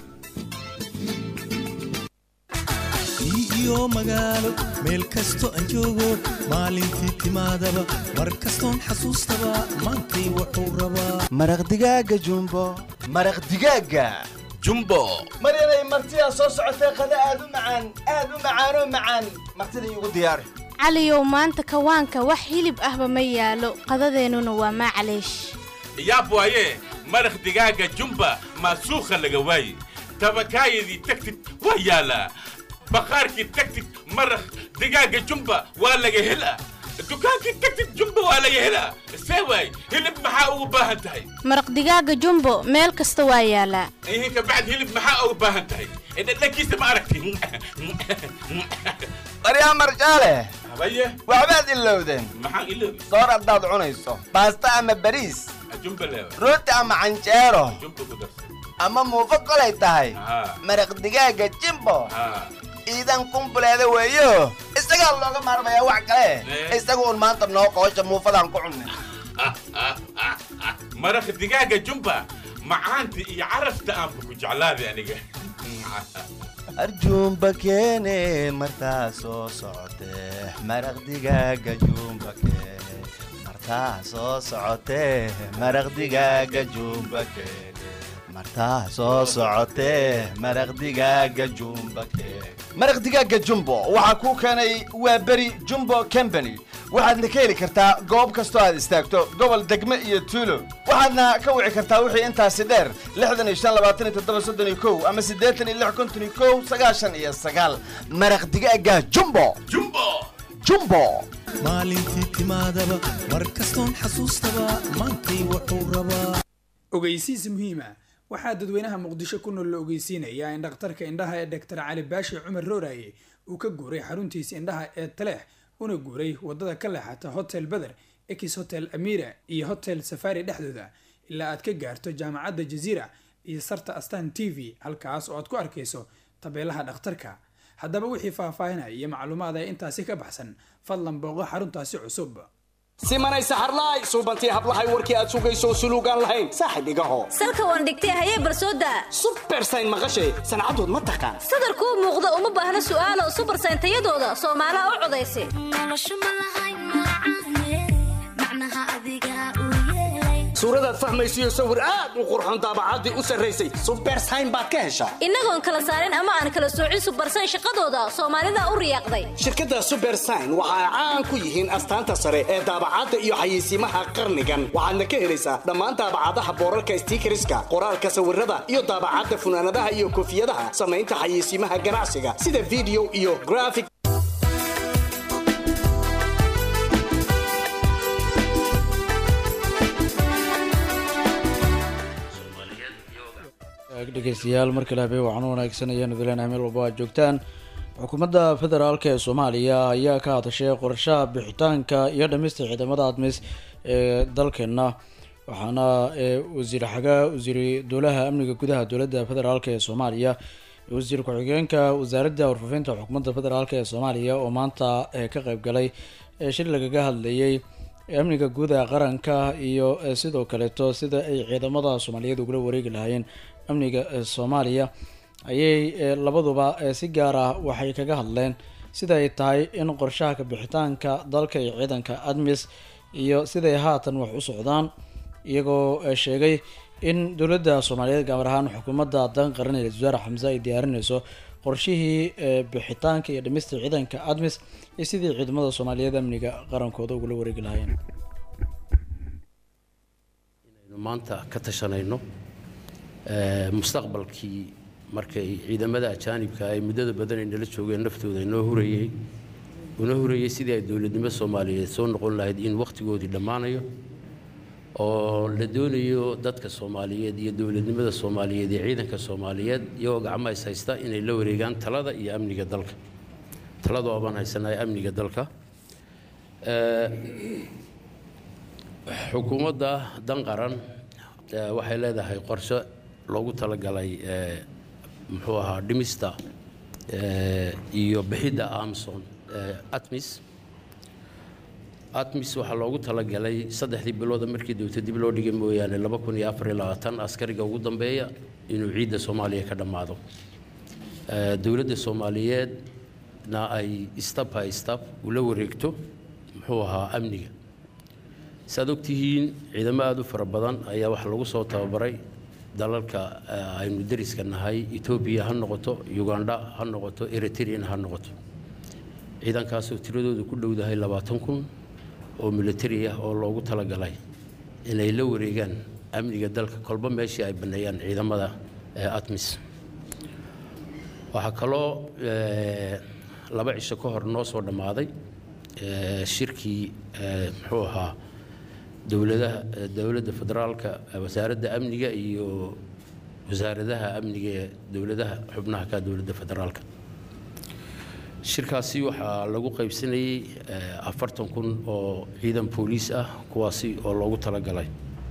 iyo magaalo meel kasto aan joogo maalintii timaadaba mar kastoon xasuustaba maantay wuxuu rabaa maraq digaaga jumbo maraq digaaga jumbo maryanay martidaa soo socotee qada aad u macaan aad u macaanoo macaan martida iigu diyaari caliyow maanta kawaanka wax hilib ahba ma yaalo qadadeennuna waa maclaysh yaab waaye maraq digaaga jumba maasuukha laga waaye tabakaayadii tagtid waa yaalaa baqaarkii tagtid maraq digaaga jumba waa laga helaa dukaankii tagtid jumba waa laga helaa see waay hilib maxaa ugu baahan tahay maraq digaaga jumbo meel kasta waa yaalaa ihinka bacd hilib maxaa ugu baahan tahay dhadhankiisa ma aragti baryaa marjaale habaye waxbaad ilowdeen maxaan iloobi soor haddaad cunayso baasta ama bariis jumba leewa rooti ama canjeero jumba ku darsan ama muufo kolay tahay haa maraq digaaga jimbo haa iidan kumbuleeda weeyo isagaa looga maarmayaa wax kale isaga un maanta noo qoosha muufadaan ku cunnay maraq digaaga jumba macaanta iyo carafta aanba ku jeclaaday aniga arjuumba keene martaa soo socotee maraq digaaga juumba keene martaa soo socotee maraq digaaga juumba keene martaa soo socotee maraq digaaga jumba keene maraq digaaga jumbo waxaa kuu keenay waa beri jumbo company waxaadna ka heli kartaa goob kastoo aad istaagto gobol degme iyo tuulo waxaadna ka wici kartaa wixii intaasi dheer lixdan iyo shan labaatan iyo toddoba soddon iyo kow ama siddeetan iyo lix konton iyo kow sagaashan iyo sagaal maraq digaaga jumbo jumbo jumbo maalintii timaadaba mar kastoon xasuustaba maantay wuxuu rabaa ogeysiis muhiima waxaa dadweynaha muqdisho ku nool la ogeysiinayaa in dhakhtarka indhaha ee doctor cali baashi cumar rooraye uu ka guuray xaruntiisa indhaha ee taleex una guuray wadada ka leexata hotel beder ex hotel amira iyo hotel safari dhexdooda ilaa aad ka gaarto jaamacadda jaziira iyo sarta astan t v halkaas oo aad ku arkayso tabeelaha dhakhtarka haddaba wixii faahfaahinaya iyo macluumaad ee intaasi ka baxsan fadlan booqo xaruntaasi cusub simanay saxarlaay suubantii hablahay warkii aad sugayso suluugaan lahayn saaxib igaho salka waan dhigtay hayee barsooda subersayn maqashay sancadood ma taqaan sadarkuu muuqda uma baahna su'aalo subersayn tayadooda soomaalaha u codaysa suuradaad fahmaysiyo sawir aad u qurxoon daabacaddii u sarraysay subersayn baad ka heshaa innagoon kala saarin ama aan kala soocin subersayn shaqadooda soomaalida u riyaaqday shirkadda subersign waxa ay caan ku yihiin astaanta sare ee daabacadda iyo xayeysiimaha qarnigan waxaadna ka helaysaa dhammaan daabacadaha boorarka stiikariska qoraalka sawirada iyo daabacadda funaanadaha iyo koofiyadaha samaynta xayeysiimaha ganacsiga sida video iyo graphic dhegeystayaal markale habeen wacan wanaagsan ayaanu dilenahay meel walba aad joogtaan xukuumadda federaalk ee soomaaliya ayaa ka hadashay qorshaha bixitaanka iyo dhamista ciidamada admis ee dalkeena waxaana wasiir xagaa wasiiri dowlaha amniga gudaha dowladda federaalk ee soomaaliya wasiir ku-xigeenka wasaaradda warfaafinta xukuumadda federaalk ee soomaaliya oo maanta ka qeybgalay shir lagaga hadlayay amniga guud ee qaranka iyo sidoo kaleeto sida ay ciidamada soomaaliyeed ugula wareegi lahaayeen amniga soomaaliya ayay labaduba si gaar ah waxay kaga hadleen sida ay tahay in qorshaha kabixitaanka dalka iyo ciidanka admis iyo siday haatan wax u socdaan iyagoo sheegay in dowladda soomaaliyeed gaar ahaan xukuumadda dan qaran ee wasaare xamse ay diyaarineyso qorshihii bixitaanka iyo dhimista ciidanka admis iyo sidii ciidamada soomaaliyeed amniga qarankooda ugula wareegi lahaayeen maanta ka tashanayno mustaqbalkii markay ciidamada ajaanibka ay muddada badan ay nala joogeen naftooda inoo hurayey una hurayey sidii ay dowladnimo soomaaliyeed soo noqon lahayd in wakhtigoodii dhammaanayo oo la doonayo dadka soomaaliyeed iyo dowladnimada soomaaliyeed iyo ciidanka soomaaliyeed iyagoo gacmo is haysta inay la wareegaan talada iyo amniga dalka talada oobaan haysanahay amniga dalka xukuumadda dan qaran waxay leedahay qorshe loogu talagalay muxuu ahaa dhimista iyo bixidda amson atmis atmis waxaa loogu talagalay saddexdii bilooda markii dowta dib loo dhigay mooyaane laba kun iyo afar iyo labaatan askariga ugu dambeeya inuu ciidda soomaaliya ka dhammaado dowladda soomaaliyeedna ay stab by stab ula wareegto muxuu ahaa amniga saad ogtihiin ciidamo aada u fara badan ayaa waxaa lagu soo tababaray dalalka aynu dariska nahay etoobiya ha noqoto uganda ha noqoto eritrean ha noqoto ciidankaasoo tiradoodu ku dhowdahay labaatan kun oo militari ah oo loogu talagalay inay la wareegaan amniga dalka kolba meeshii ay baneeyaan ciidamada atmis waxaa kaloo laba cisho ka hor noo soo dhammaaday shirkii muxuu ahaa dowladaha dowladda federaalka wasaaradda amniga iyo wasaaradaha amniga ee dowladaha xubnaha ka dowladda federaalka shirkaasi waxaa lagu qaybsanayey afartan kun oo ciidan booliis ah kuwaasi oo loogu talagalay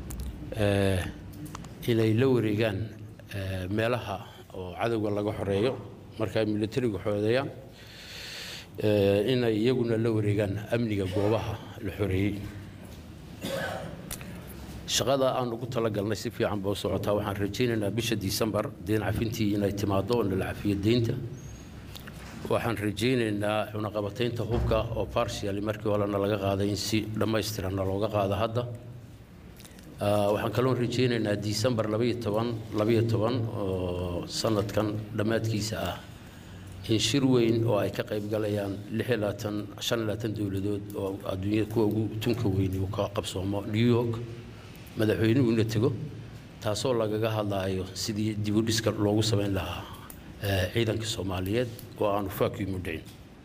inay la wareegaan meelaha oo cadowga laga xoreeyo marka ay militarigu xoodeeyaan inay iyaguna la wareegaan amniga goobaha la xoreeyey shaqada aan ugu talagalnay si fiican ba u socotaa waxaan rajaynaynaa bisha disembar deen cafintii inay timaado oo nala cafiyo deynta waxaan rajaynaynaa cunaqabataynta hubka oo partially markii horena laga qaaday in si dhammaystiranna looga qaado hadda waxaan kaloon rajaynaynaa disembar labaiyo toban labaiyo toban oo sanadkan dhammaadkiisa ah in shir weyn oo ay ka qayb galayaan lix iyo labaatan shan iyo labaatan dowladood oo adduunyada kuwa ugu tunka weyni uu ka qabsoomo new york madaxweynuhu ina tego taasoo lagaga hadlaayo sidii dibudhiska loogu samayn lahaa ciidanka soomaaliyeed oo aanu faakiimu dhicin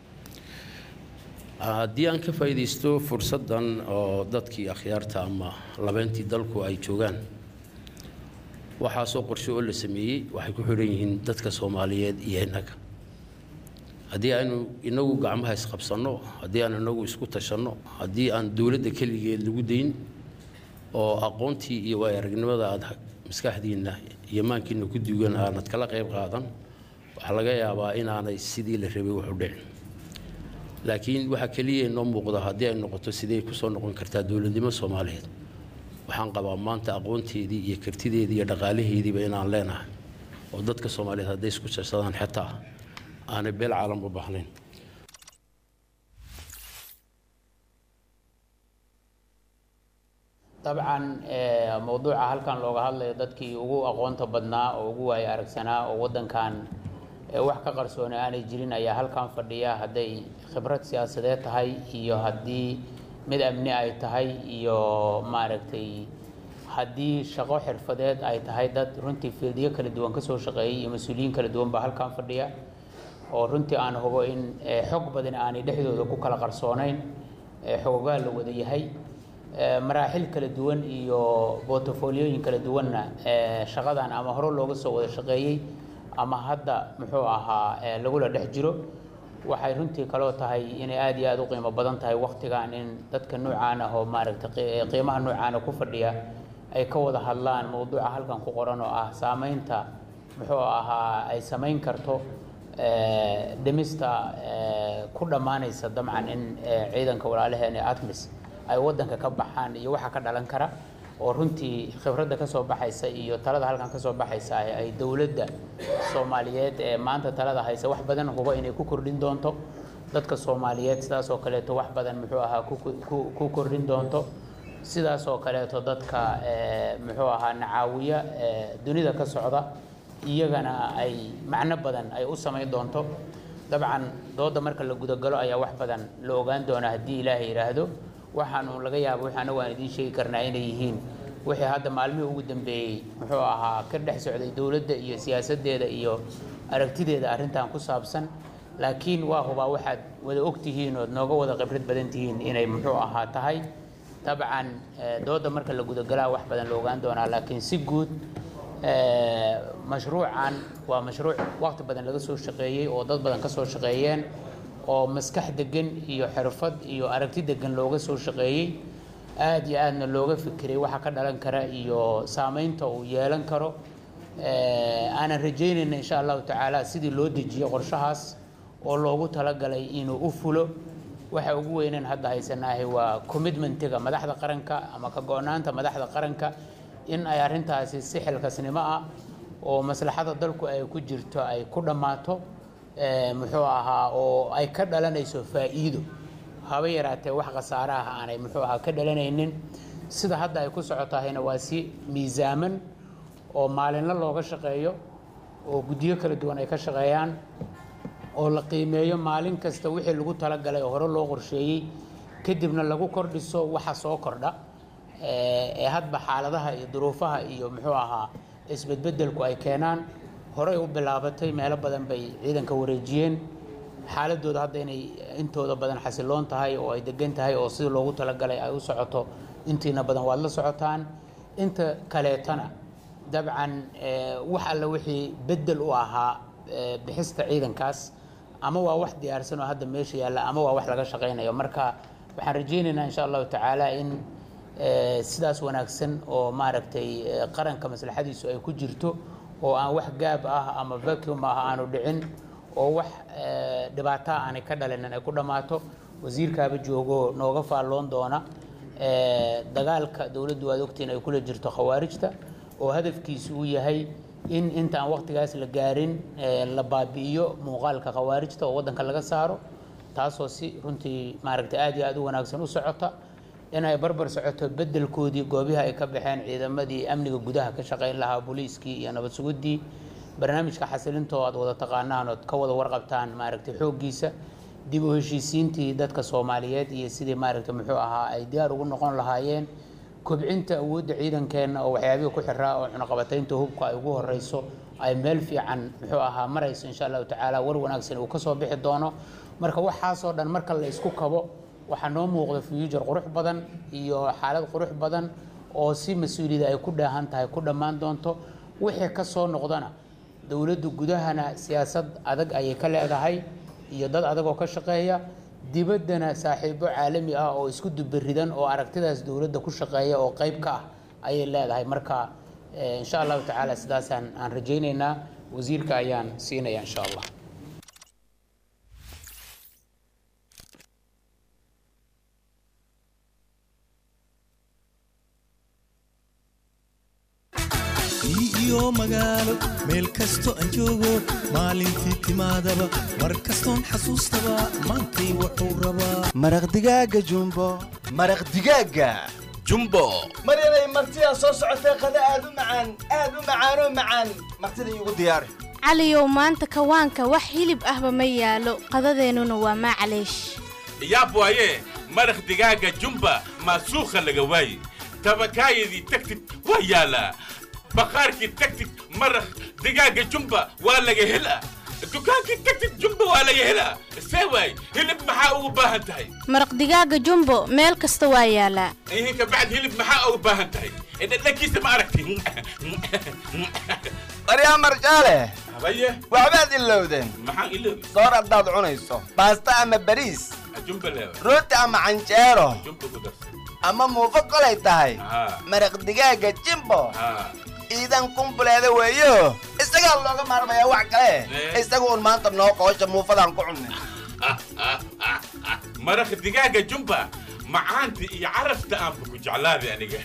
haddii aan ka faa'iidaysto fursaddan oo dadkii akhyaarta ama labeyntii dalku ay joogaan waxaasoo qorshe oo la sameeyey waxay ku xidhan yihiin dadka soomaaliyeed iyo innaga haddii aynu inagu gacmaha isqabsanno haddii aan inagu isku tashanno haddii aan dowladda keligeed lagu dayn oo aqoontii iyo waay aragnimada aad maskaxdiinna iyo maankiina ku duugan aanad kala qayb qaadan waxaa laga yaabaa inaanay sidii la rabay wuxu dhicin laakiin waxaa keliya inoo muuqda haddii ay noqoto sidee kusoo noqon kartaa dowladnimo soomaaliyeed waxaan qabaa maanta aqoonteedii iyo kartideedii iyo dhaqaalaheediiba inaan leenahay oo dadka soomaaliyeed hadday isku jarsadaan xitaa aanay beel caalam u baahnayn dabcan eh, mowduuca halkan looga hadlayo dadkii ugu aqoonta badnaa oo ugu waaya aragsanaa oo waddankan eh, wax ka qarsooni aanay jirin ayaa halkan fadhiya hadday khibrad siyaasadeed tahay iyo haddii mid amni ay tahay iyo maaragtay haddii shaqo xirfadeed ay tahay dad runtii fiildiyo kala duwan kasoo shaqeeyay iyo mas-uuliyiin kala duwan baa halkan fadhiya oo runtii aan hubo in eh, xog badan aanay dhexdooda ku kala qarsoonayn eh, xogogaa la wada yahay Eh, maraaxil kala duwan iyo portfoliyooyin kala duwanna eh, shaqadan ama hore looga soo wada shaqeeyey ama hadda muxuu ahaa eh, lagula dhex jiro waxay runtii kaloo tahay inay aad iyo aad u qiimo badan tahay waktigan in dadka noocaan ah oo maaragtay qi- qiimaha noocaana ku fadhiya ay ka wada hadlaan mowduuca halkan ku qoran oo ah saameynta muxuu ahaa ay samayn karto eh, dhimista eh, ku dhammaanaysa dabcan in eh, ciidanka walaalaheena atmis ay waddanka ka baxaan iyo waxa ka dhalan kara oo runtii khibradda ka soo baxaysa iyo talada halkan ka soo baxaysa ay ay dowladda soomaaliyeed ee maanta talada haysa wax badan hubo inay ku kordhin doonto dadka soomaaliyeed sidaas oo kaleeto wax badan muxuu ahaa ku ku- ku kordhin doonto sidaas oo kaleeto dadka eh, muxuu ahaa nacaawiya eh, dunida ka socda iyagana ay macno badan ay u samayn doonto dabcan dooda marka la gudagalo ayaa wax badan la ogaan doonaa haddii ilaahay yidhaahdo waxaanu laga yaaba wixii anagu aan idiin sheegi karnaa inay yihiin wixii hadda maalmihii ugu dambeeyey muxuu ahaa ka dhex socday dowladda iyo siyaasaddeeda iyo aragtideeda arrintan ku saabsan laakiin waa hubaa waxaad wada ogtihiin ood nooga wada khibrad badan tihiin inay muxuu ahaa tahay dabcan eh, dooda marka la gudagalaa wax badan la ogaan doonaa laakiin si guud eh, mashruucan waa mashruuc waqti badan laga soo shaqeeyey oo dad badan ka soo shaqeeyeen oo maskax degan iyo xirfad iyo aragti degan looga soo shaqeeyey aad iyo aadna looga fikiray waxa ka dhalan kara iyo saameynta uu yeelan karo Eh, aanan rajaynayna insha allahu tacaala sidii loo dejiyo qorshahaas oo loogu talagalay inuu u fulo waxa ugu weynaan hadda haysanaahay waa commitmentiga madaxda qaranka ama ka go-naanta madaxda qaranka in ay arrintaasi si xilkasnimo ah oo maslaxada dalku ay ku jirto ay ku dhammaato eh, muxuu ahaa oo ay ka dhalanayso faa'iido haba yaraatee wax khasaare ah aanay muxuu ahaa ka dhalanaynin sida hadda ay ku socotahayna waa si miisaaman oo maalinla looga shaqeeyo oo guddiyo kala duwan ay ka shaqeeyaan oo la qiimeeyo maalin kasta wixii lagu talagalay oo hore loo qorsheeyey kadibna lagu kordhiso waxa soo kordha eh, ee hadba xaaladaha iyo duruufaha iyo muxuu ahaa isbedbedelku ay keenaan horey u bilaabatay meelo badan bay ciidanka wareejiyeen xaaladooda hadda inay intooda badan xasiloon tahay oo ay degan tahay oo sidii loogu talagalay ay u socoto intiina badan waad la socotaan inta kaleetana dabcan eh, wax alle wixii bedel u ahaa eh, bixista ciidankaas ama waa wax diyaarsan oo hadda meesha yaalla ama waa wax laga shaqaynayo marka waxaan rajaynaynaa insha allahu tacaala in eh, sidaas wanaagsan oo maaragtay eh, qaranka maslaxadiisu ay ku jirto oo aan wax gaab ah ama vacuum ah aanu dhicin oo wax eh, dhibaato ah aanay ka dhalinin ay ku dhammaato wasiirkaaba joogo nooga faalloon doona eh, dagaalka dowladdu waad ogtiin ay kula jirto khawaarijta oo hadafkiisu uu yahay in intaan waqtigaas la gaarin eh, la baabi'iyo muuqaalka khawaarijta oo waddanka laga saaro taasoo si runtii maaragtay aad iyo aad u wanaagsan u socota in ay barbar socoto bedelkoodii goobihii ay ka baxeen ciidamadii amniga gudaha ka shaqayn lahaa booliiskii iyo nabad suguddii barnaamijka xasilintoo aad wada taqaanaan ood ka wada warqabtaan maaragtay xooggiisa dib u heshiisiintii dadka soomaaliyeed iyo sidii maaragtay muxuu ahaa ay diyaar ugu noqon lahaayeen kobcinta awoodda ciidankeenna oo waxyaabihii ku xiraa oo cunaqabataynta hubka ay ugu horeyso ay meel fiican muxuu ahaa marayso insha allahu tacaala war wanaagsan uu kasoo bixi doono marka waxaasoo dhan marka la isku kabo waxaa noo muuqda future qurux badan iyo xaalad qurux badan oo si mas-uuliyada ay ku dheehan tahay ku dhammaan doonto wixii ka soo noqdana dowladdu gudahana siyaasad adag ayay ka leedahay iyo dad adag oo ka shaqeeya dibaddana saaxiibo caalami ah oo isku dubaridan oo aragtidaas dowladda ku shaqeeya oo qayb ka ah ayay leedahay marka eh, insha allahu tacaala sidaasaan aan rajaynaynaa wasiirka ayaan siinaya insha allah iyo magaalo meel kasto aan joogo maalintii timaadaba mar kastoon xasuustaba maantay wuxuu rabaa maraq digaaga jumbo maraq digaaga jumbo maryanay martidaa soo socotee qada aad u macaan aad u macaanoo macaan martida iigu diyaari caliyow maanta kawaanka wax hilib ahba ma yaalo qadadeennuna waa maclaysh yaab waaye maraq digaaga jumba maasuukha laga waaye tabakaayadii tagtid waa yaalaa baqaarkii tagtid maraq digaaga jumba waa laga helaa dukaankii tagtid jumba waa laga helaa see waay hilib maxaa ugu baahan tahay maraq digaaga jumbo meel kasta waa yaalaa ihinka bacd hilib maxaa ugu baahan tahay dhadhankiisa ma aragti baryaa marjaale habaye waxbaad ilowdeen maxaan iloobi soor haddaad cunayso baasta ama bariis jumba leewa rooti ama canjeero jumba ku darsan ama muufo kolay tahay haa maraq digaaga jimbo haa iidan kumbuleeda weeyo isagaa looga maarmayaa wax kale isaga un maanta noo qoosha muufadaan ku cunnay maraq digaaga jumba macaanta iyo carafta aanba ku jeclaaday aniga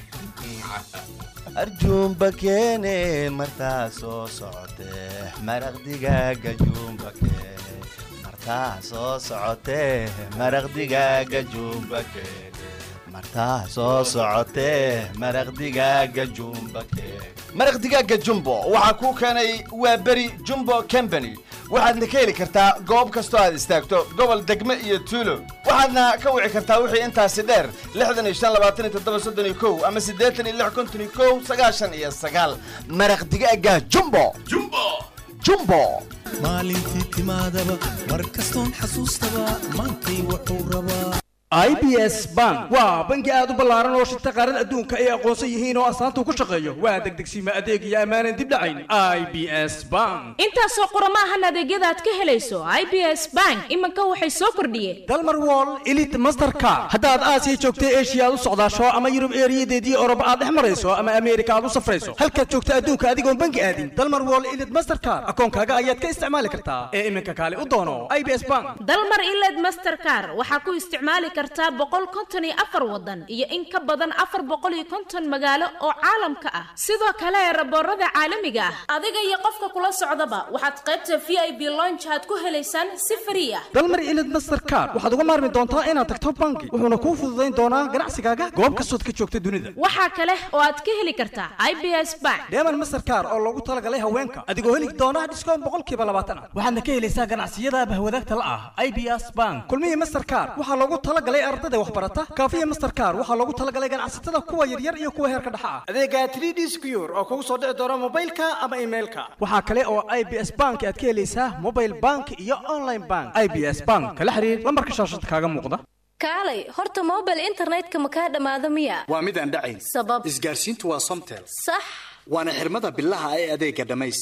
arjuumba keene martaa soo socotee maraq digaaga juumba keene martaa soo socotee maraq digaaga juumba keene martaa soo socotee maraq digaaga juumba keene maraq digaaga jumbo waxaa kuu keenay waa beri jumbo company waxaadna ka heli kartaa goob kastoo aad istaagto gobol degme iyo tuulo waxaadna ka wici kartaa wixii intaasi dheer lixdan iyo shan labaatan iyo toddoba soddon iyo kow ama siddeetan iyo lix konton iyo kow sagaashan iyo sagaal maraq digaaga jumbo jumbo jumbo maalintii timaadaba mar kastoon xasuustaba maantay wuxuu rabaa i b s bank waa bangi aad u ballaaran oo shirta qaarada adduunka ay aqoonsan yihiin oo astaanta ku shaqeeyo waa degdegsiima adeeg iyo ammaanan dib dhacayn i b s bank intaasoo qorama ahan adeegyada aad ka helayso i b s bank iminka waxay soo kordhiyeen dalmar wall elite mastercard haddaad aasiya joogta eshiya aad u socdaasho ama yurub eeriyadeedii oroba aad dhex marayso ama ameerika aad u safrayso halkaad joogta adduunka adigoon bangi aadin dalmar wall elite mastercard akoonkaaga ayaad ka isticmaali kartaa ee iminka kaale u doono i b s bank dalmar iled mastercar waxaa ku isticmaali kartaa boqol konton iyo afar wadan iyo in ka badan afar boqol iyo konton magaalo oo caalamka ah sidoo kale raboorada caalamiga ah adiga iyo qofka kula socdaba waxaad qaybta v i b lonch aad ku helaysaan si frii ah dalmar ilid mastercard waxaad uga maarmi doontaa inaad tagto bangi wuxuuna kuu fududayn doonaa ganacsigaaga goob kastood ka joogta dunida waxaa kale oo aad ka heli kartaa i b s bank deeman mastercard oo loogu talagalay haweenka adigoo heli doona dhiskoon boqolkiiba labaatan ah waxaadna ka helaysaa ganacsiyada bahwadaagta la ah i b s bank kulmihii mastercard waxaa loogu talagalay ardada waxbarata kaafiya mastercard waxaa loogu talagalay ganacsatada kuwa yaryar iyo kuwa heerka dhexa ah adeega 3d secure oo kugu soo dhici doona mobilka ama emailka waxaa kale oo i b s bank aad ka helaysaa mobile bank iyo online bank i b s bank kala xiriir lambarka shaashada kaaga muuqda kaalay horta mobile internetka ma kaa dhammaado miya waa midaan dhacayn sabab isgaarsiintu waa somtel sax waana xirmada bilaha ee adeega dhammays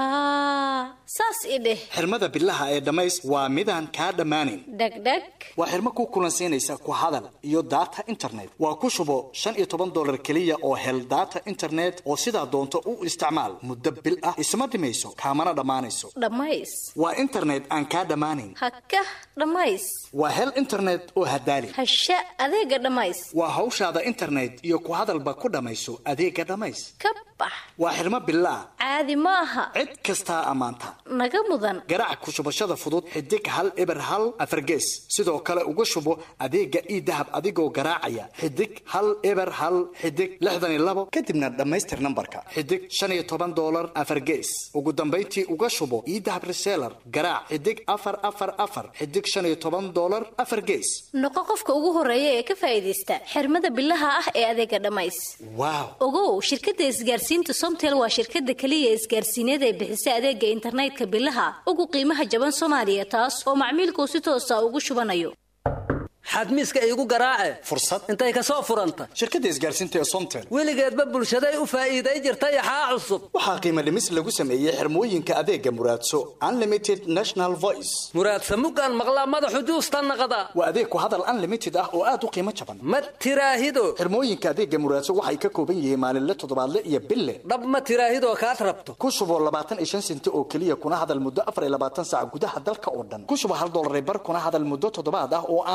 haa saas i dheh xirmada bilaha ee dhammays waa midaan kaa dhammaanin dhegdheg waa xirmo ku kulansiinaysa ku hadal iyo data internet waa ku shubo shan iyo toban dolar keliya oo hel data internet oo sidaa doonto u isticmaal muddo bil ah isma dhimayso kaamana dhammaanayso dhammays waa internet aan kaa dhammaanin haka dhammays waa hel internet oo hadaali hasha adeega dhammays waa hawshaada internet iyo ku hadalba ku dhammayso adeega dhammays ka bax waa xirmo bilaa caadi ma aha cid kastaa ammaanta naga mudan garaac ku shubashada fudud xidig hal eber hal afargees sidoo kale uga shubo adeega ii dahab adigoo garaacaya xidig hal eber hal xidig lixdan iyo labo kadibna dhammaystir nambarka xidig shan iyo toban dolar afargees ugu dambayntii uga shubo ii dahab reseller garaac xidig afar afar afar xidig shan iyo toban dolar afar gees noqo qofka ugu horeeya ee ka faa'iidaysta xirmada bilaha ah ee adeega dhammays waaw ogow shirkadda isgaarsiinta somtel waa shirkadda keliya isgaarsiineed ee bixisa adeega internetka bilaha ugu qiimaha jaban soomaaliya taas oo macmiilkuu si toosa ugu shubanayo xadmiiska iigu garaace fursad intay ka soo furanta shirkadda isgaarsiinta ee somtel weligeedba bulshaday u faa'iiday jirtay axaa cusub waxaa qiimo dhimis lagu sameeyey xirmooyinka adeega muraadso unlimited national voice muraadsa muggaan maqlaa madaxu juusta naqda waa adeeg ku hadal unlimited ah oo aad u qiimo jaban ma tiraahido xirmooyinka adeega muraadso waxay ka kooban yihiin maalinle toddobaadle iyo bille dhab ma tiraahidoo kaad rabto ku shubo labaatan iyo shan senti oo keliya kuna hadal muddo afar iyo labaatan saac gudaha dalka oo dhan ku shubo hal dollar bar kuna hadal muddo toddobaad ah oo aan marnaba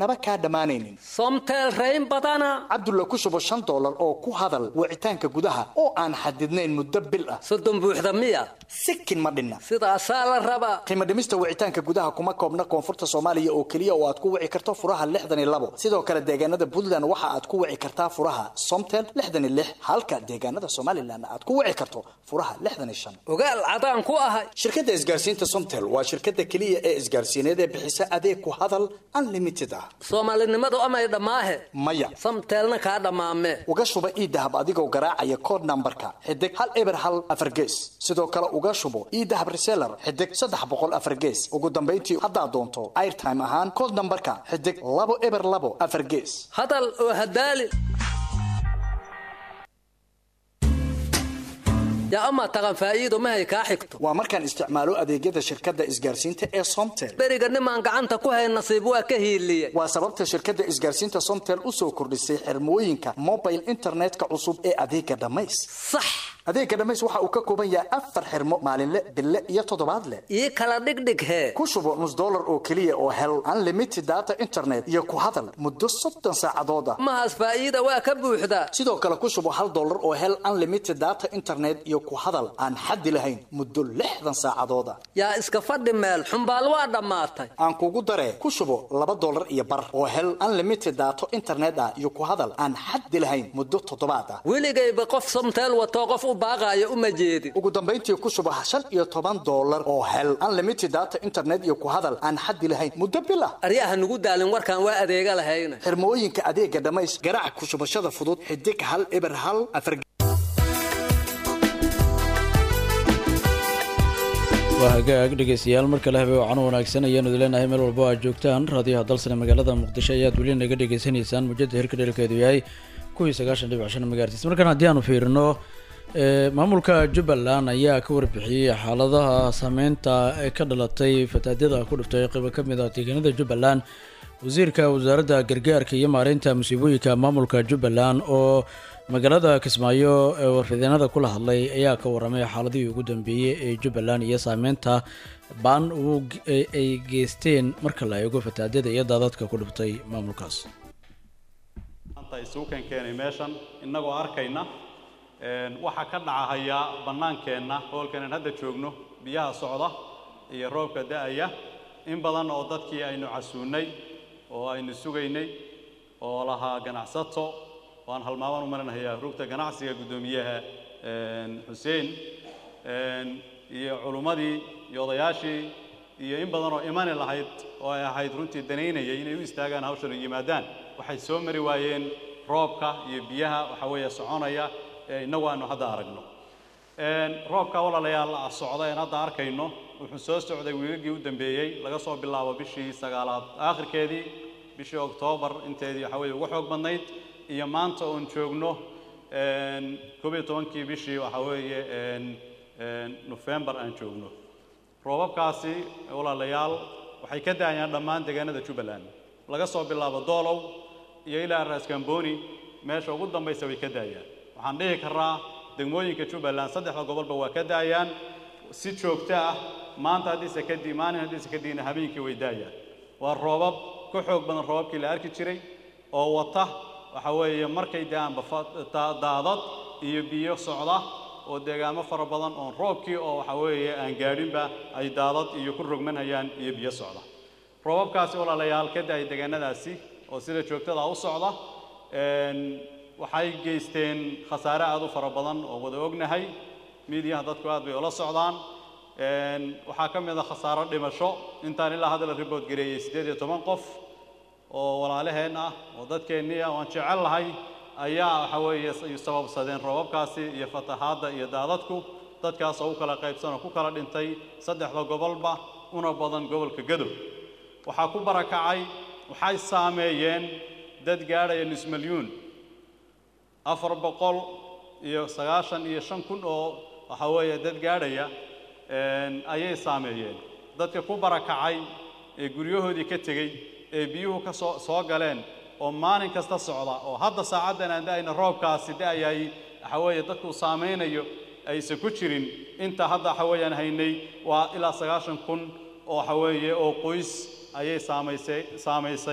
marnaba kaa dhammaanaynin somtel rayn badana cabdulla ku shubo shan dollar oo ku hadal wicitaanka gudaha oo aan xadidnayn muddo bil ah soddon buuxda miya sikin ma dhinna sidaasaa la rabaa qiimo dhimista wicitaanka gudaha kuma koobna koonfurta soomaaliya oo keliya oo aad ku wici karto furaha lixdan iyo labo sidoo kale deegaanada puntland waxa aad ku wici kartaa furaha somtel lixdan iyo lix halka deegaanada somalilan aad ku wici karto furaha lixdan iyo shan ogaal cadaan ku ahay shirkadda isgaarsiinta somtel waa shirkadda keliya ee isgaarsiineed ee bixisa adeeg ku hadal unlimited ah soomaalinimadu amay dhammaahe maya samteelna kaa dhammaame uga shuba iidahab adigoo garaacaya kood nambarka xidig hal eber hal afar gees sidoo kale uga shubo iidahab reseller xidig saddex boqol afar gees ugu dambayntii haddaad doonto airtime ahaan kood nambarka xidig labo eber labo afar gees hadal oo hadaali yaa amaa taqan faa'iido mahay kaa xigto waa markaan isticmaalo adeegyada shirkadda isgaarsiinta ee somtel beriga nimaan gacanta ku hayn nasiib waa ka hiiliye waa sababta shirkadda isgaarsiinta somtel u soo kordhisay xirmooyinka mobile internetka cusub ee adeega dhammays sax adeega dhammays waxa uu ka kooban yahay afar xirmo maalinle bille iyo toddobaadle ii kala dhigdhig hee ku shubo nus dollar oo keliya oo hel unlimited data internet iyo ku hadal muddo soddon saacadood ah mahaas faa'iida waa ka buuxdaa sidoo kale ku shubo hal dollar oo hel unlimited data internet iyo ku hadal aan xaddi lahayn muddo lixdan saacadood ah yaa iska fadhi meel xumbaal waa dhammaatay aan kugu daree ku shubo laba dollar iyo bar oo hel unlimited daato internet ah iyo ku hadal aan xaddi lahayn muddo toddobaad ah weligayba qof somteel watoo qof u baaqaayo uma jeedin ugu dambayntii ku shubo shan iyo toban dollar oo hel unlimited data internet iyo ku hadal aan xaddi lahayn muddo bil ah aryaha nugu daalin warkaan waa adeega lahayna xirmooyinka adeega dhammays garaac ku shubashada fudud xidig hal eber hal afar waa hagaag dhegeystayaal mar kale habe wacan wanaagsan ayaanu idin leenahay meel walba aad joogtaan raadiyaha dalsane magaalada muqdisho ayaad weli naga dhegeysanaysaan mujada hirka dheelkeedu yahay kuwii sagaashan dhibic shan megaartis markaan haddii aanu fiirino maamulka jubbaland ayaa ka warbixiyey xaaladaha saameynta ee ka dhalatay fataadyada ku dhiftay qaybo ka mid ah deegaanada jubbaland wasiirka wasaaradda gargaarka iyo maareynta musiibooyinka maamulka jubbaland oo magaalada kismaayo ee warfideenada kula hadlay ayaa ka waramay xaaladihii ugu dambeeyey ee jubbaland iyo saameynta baan ay geysteen marka la eego fataadyada iyo daadadka ku dhiftay maamulkaas isugu keenkeenay meeshan innagoo arkayna waxaa ka dhacahaya bannaankeenna hoolkanan hadda joogno biyaha socda iyo roobka da-aya in badan oo dadkii aynu casuunnay oo aynu sugaynay oo lahaa ganacsato waan halmaamaan u marinayaa rugta ganacsiga guddoomiyaha xuseen iyo culummadii iyo odayaashii iyo in badan oo imani lahayd oo ay ahayd runtii danaynayay inay u istaagaan hawshan u yimaadaan waxay soo mari waayeen roobka iyo biyaha waxa weeye soconaya ee innagu aanu hadda aragno roobka walaalayaal socda een hadda arkayno wuxuu soo socday wiilagii u dambeeyey laga soo bilaabo bishii sagaalaad aakhirkeedii bishii oktoobar inteedii waxa weeye ugu xoog badnayd iyo maanta oon joogno koob iyo tobankii bishii waxa weeye nofembar aan joogno roobabkaasi walaalayaal waxay ka daayaan dhammaan deegaanada jubbaland laga soo bilaabo doolow iyo ilaa raaskambooni meesha ugu dambaysa way ka daayaan waxaan dhihi karaa degmooyinka jubbaland saddexda gobolba waa ka daayaan si joogto ah maanta haddiise kadib maalin haddiise kadibna habeenkii way daayaan waa roobab ka xoog badan roobabkii la arki jiray oo wata waxa weeye markay da-aanba daadad iyo biyo socda oo deegaamo fara badan oon roobkii oo waxa weeye aan gaadhinba ay daadad iyo ku rogmanayaan iyo biyo socda roobabkaasi walaalayaal ka da-ay deegaanadaasi oo sida joogtada u socda waxay geysteen khasaare aad u fara badan oo wada ognahay miidiyaha dadku aad bay ula socdaan waxaa ka mid a khasaaro dhimasho intaan ilaa hadda la ribood gareeyey siddeed iyo toban qof oo walaalaheen ah oo dadkeennii ah oo aan jecel lahay ayaa waxa weeye sababsadeen roobabkaasi iyo fatahaadda iyo daadadku dadkaas oo u kala qaybsan oo ku kala dhintay saddexda gobolba una badan gobolka gadow waxaa ku barakacay waxay saameeyeen dad gaadhaya nus milyuun afar boqol iyo sagaashan iyo shan kun oo waxa weeye dad gaadhaya ayay saameeyeen dadka ku barakacay ee guryahoodii ka tegey ee biyuhu ka soo soo galeen oo maalin kasta socda oo hadda saacaddan aan da-ayna roobkaasi da-ayay waxa weeye dadku saameynayo aysan ku jirin inta hadda waxa weeyaan haynay waa ilaa sagaashan kun oo waxa weeye oo qoys ayay saamaysay saamaysay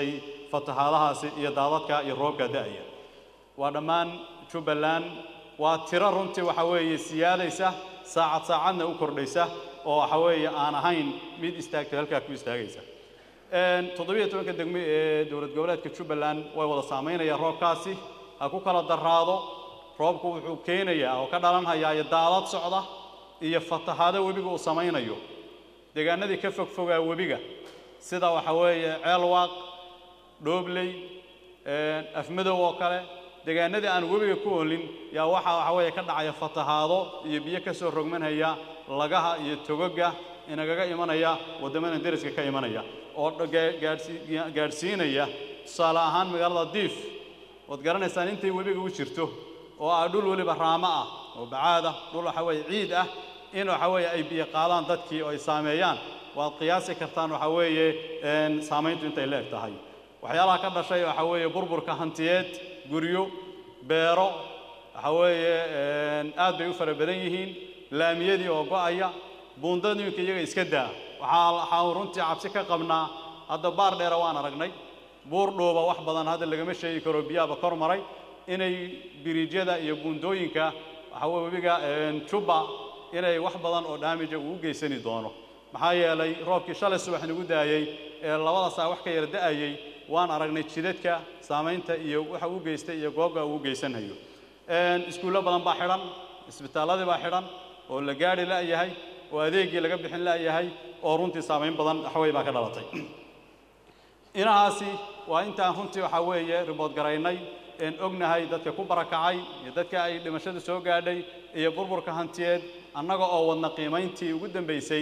fatahaadahaasi iyo daadadka iyo roobka da'aya waa dhammaan jubbaland waa tiro runtii waxa weeye siyaadaysa saacad saacadna u kordhaysa oo waxa weeye aan ahayn mid istaagta halkaa ku istaagaysa toddobiyo tobanka degmo ee dowlad goboleedka jubbaland way wada saamaynayaan roobkaasi ha ku kala daraado roobku wuxuu keenayaa oo ka dhalanhayaa iyo daadad socda iyo fatahaado webiga uu samaynayo deegaanadii ka fogfogaa webiga sida waxa weeye ceelwaaq dhoobley afmadow oo kale deegaanadii aan webiga ku olin yaa waxaa waxa weeye ka dhacaya fatahaado iyo biyo ka soo rogmanhaya lagaha iyo togoga inagaga imanaya waddamada deriska ka imanaya oo gaadhsiinaya tusaale ahaan magaalada diif waad garanaysaan intay webiga u jirto oo ah dhul weliba raamo ah oo bacaad ah dhul waxa weeye ciid ah in waxa weeye ay biyo qaadaan dadkii oo ay saameeyaan waad qiyaasi kartaan waxa weeye saamayntu intay leeg tahay waxyaalaha ka dhashay waxa weeye burburka hantiyeed guryo beero waxa weeye aad bay u fara badan yihiin laamiyadii oo go'aya buundadooyinka iyaga iska daa waxaa waxaan runtii cabsi ka qabnaa hadda baar dheera waan aragnay buur dhuuba wax badan hadda lagama sheegi karo biyaaba kor maray inay biriijyada iyo buundooyinka waxa weye webiga jubba inay wax badan oo dhaamija uu u geysani doono maxaa yeelay roobkii shalay subax nagu daayey ee labada saa wax ka yar da'ayey waan aragnay jidadka saamaynta iyo waxa uu geystay iyo goobga uu geysanhayo iskuullo badan baa xidhan isbitaalladii baa xidhan oo la gaadhi la'yahay oo adeeggii laga bixin la'yahay oo runtii saamayn badan waxawey baa ka dhalatay inahaasi waa intaan runtii waxaa weeye ribood garaynay een ognahay dadka ku barakacay iyo dadka ay dhimashada soo gaadhay iyo burburka hantiyeed annaga oo wadna qiimayntii ugu dambaysay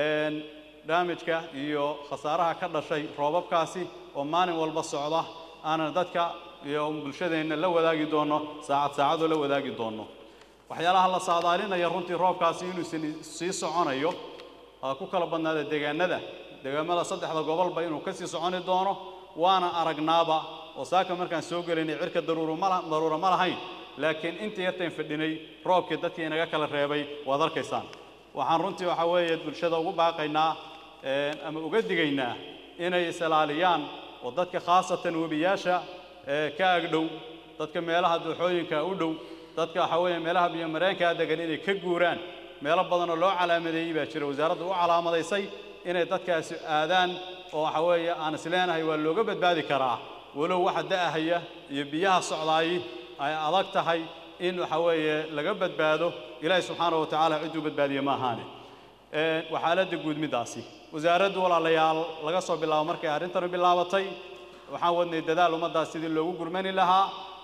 daamijka iyo khasaaraha ka dhashay roobabkaasi oo maalin walba socda aanan dadka iyo bulshadeenna la wadaagi doonno saacad saacadoo la wadaagi doonno waxyaalaha la saadaalinaya runtii roobkaasi inuusan sii soconayo ku kala badnaada deegaanada deegaamada saddexda gobolba inuu ka sii soconi doono waana aragnaaba oo saaka markaan soo gelinay cirka daruuro ma daruura ma lahayn laakiin inta yartayn fadhinay roobkii dadkii inaga kala reebay waad arkaysaan waxaan runtii waxaa weeye bulshada ugu baaqaynaa ama uga digaynaa inay is-ilaaliyaan oo dadka khaasatan webiyaasha ka agdhow dadka meelaha dooxooyinka u dhow dadka waxaa weeye meelaha biyomareenkaa degan inay ka guuraan meelo badan oo loo calaamadeeyey baa jira wasaaradda u calaamadaysay inay dadkaasi aadaan oo waxa weeye aan isleenahay waa looga badbaadi karaa walow waxa da'ahaya iyo biyaha socdaayi ay adag tahay in waxa weeye laga badbaado ilaahi subxaana wa tacaala cidduu badbaadiye ma ahaane waa xaaladda guud middaasi wasaaraddu walaalayaal laga soo bilaabo markay arrintanu bilaabatay waxaan wadnay dadaal ummaddaas sidii loogu gurmani lahaa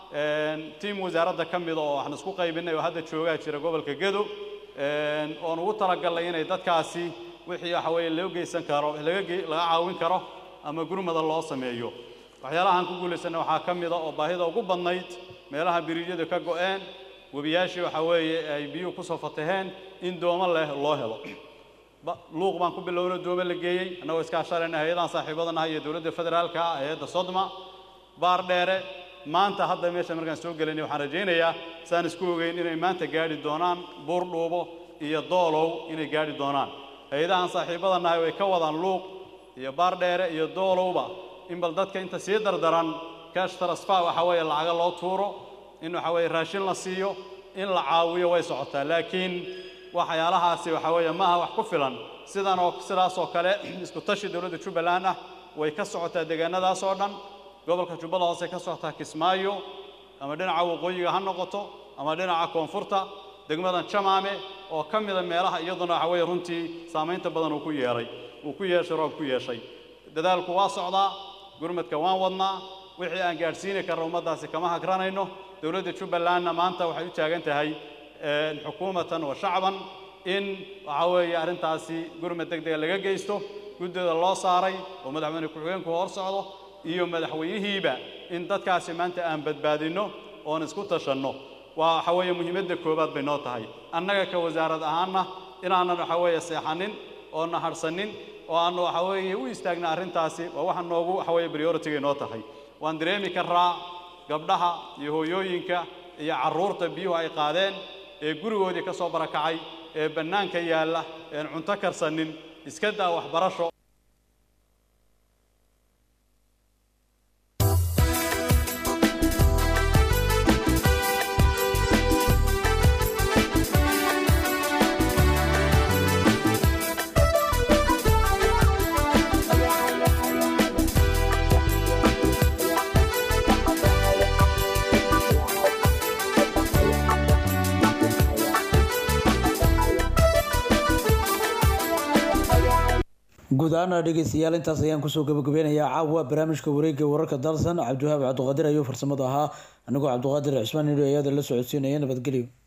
tiim wasaaradda ka mida oo waxaan isku qaybinay oo hadda joogaa jira gobolka gedo oon ugu talagalnay inay dadkaasi wixii waxa weeye loo geysan karo laga ge- laga caawin karo ama gurmada loo sameeyo waxyaalahaan ku guulaysanay waxaa ka mida oo baahida ugu badnayd meelaha biriijyadu ka go'een webiyaashii waxa weeye ay biyuhu kusoo fataheen in doomo leh loo helo ba- luuq baan ku bilowna doome la geeyey annagoo iskaashanayna hay-adahan saaxiibadanaha iyo dowladda federaalka ah hay-adda sodma baar dheere maanta hadda meesha markaan soo gelinay waxaan rajaynayaa saan isku ogeyn inay maanta gaadhi doonaan buur dhuubo iyo doolow inay gaadhi doonaan hay-adahan saaxiibadanahay way ka wadaan luuq iyo baar dheere iyo doolowba in bal dadka inta sii dardaran cash transfer waxa weeye lacaga loo tuuro in waxa weeye raashin la siiyo in la caawiyo way socotaa laakiin waxyaalahaasi waxa weeye maaha wax ku filan sidan oo sidaas oo kale isku tashi dowladda jubbaland ah way ka socotaa deegaanadaas oo dhan gobolka jubbada hoose ka socotaa kismaayo ama dhinaca waqooyiga ha noqoto ama dhinaca koonfurta degmadan jamaame oo ka mida meelaha iyaduna waxa weeye runtii saamaynta badan uu ku yeelay uu ku yeeshay roob ku yeeshay dadaalku waa socdaa gurmadka waan wadnaa wixii aan gaadhsiini karno ummaddaasi kama hagranayno dowladda jubbalandna maanta waxay u taagan tahay een, xukuumatan wa shacban in waxa weeye arrintaasi gurmad deg dega laga geysto guddida loo saaray oo madaxweyne ku-xigeenku hor socdo iyo madaxweynihiiba in dadkaasi maanta aan badbaadinno oon isku tashanno waa waxa weeye muhiimadda koowaad bay noo tahay annaga ka wasaarad ahaanna inaanan waxa weeye seexanin oo naharsanin oo aanu waxa weeye u istaagna arrintaasi waa waxa noogu waxa weeye priority-gay noo tahay waan dareemi karaa gabdhaha iyo hooyooyinka iyo carruurta biyuhu ay qaadeen ee gurigoodii ka soo barakacay ee bannaanka yaalla een cunto karsanin iska daa waxbarasho guud ahaana dhegeystayaal intaas ayaan kusoo gabagabeynayaa caawa barnaamijka wareega wararka dalsan cabdiwahaab cabdiqaadir ayuu farsamada ahaa anigoo cabdiqaadir cismaan nidho ayaada la socodsiinaya nabadgelyo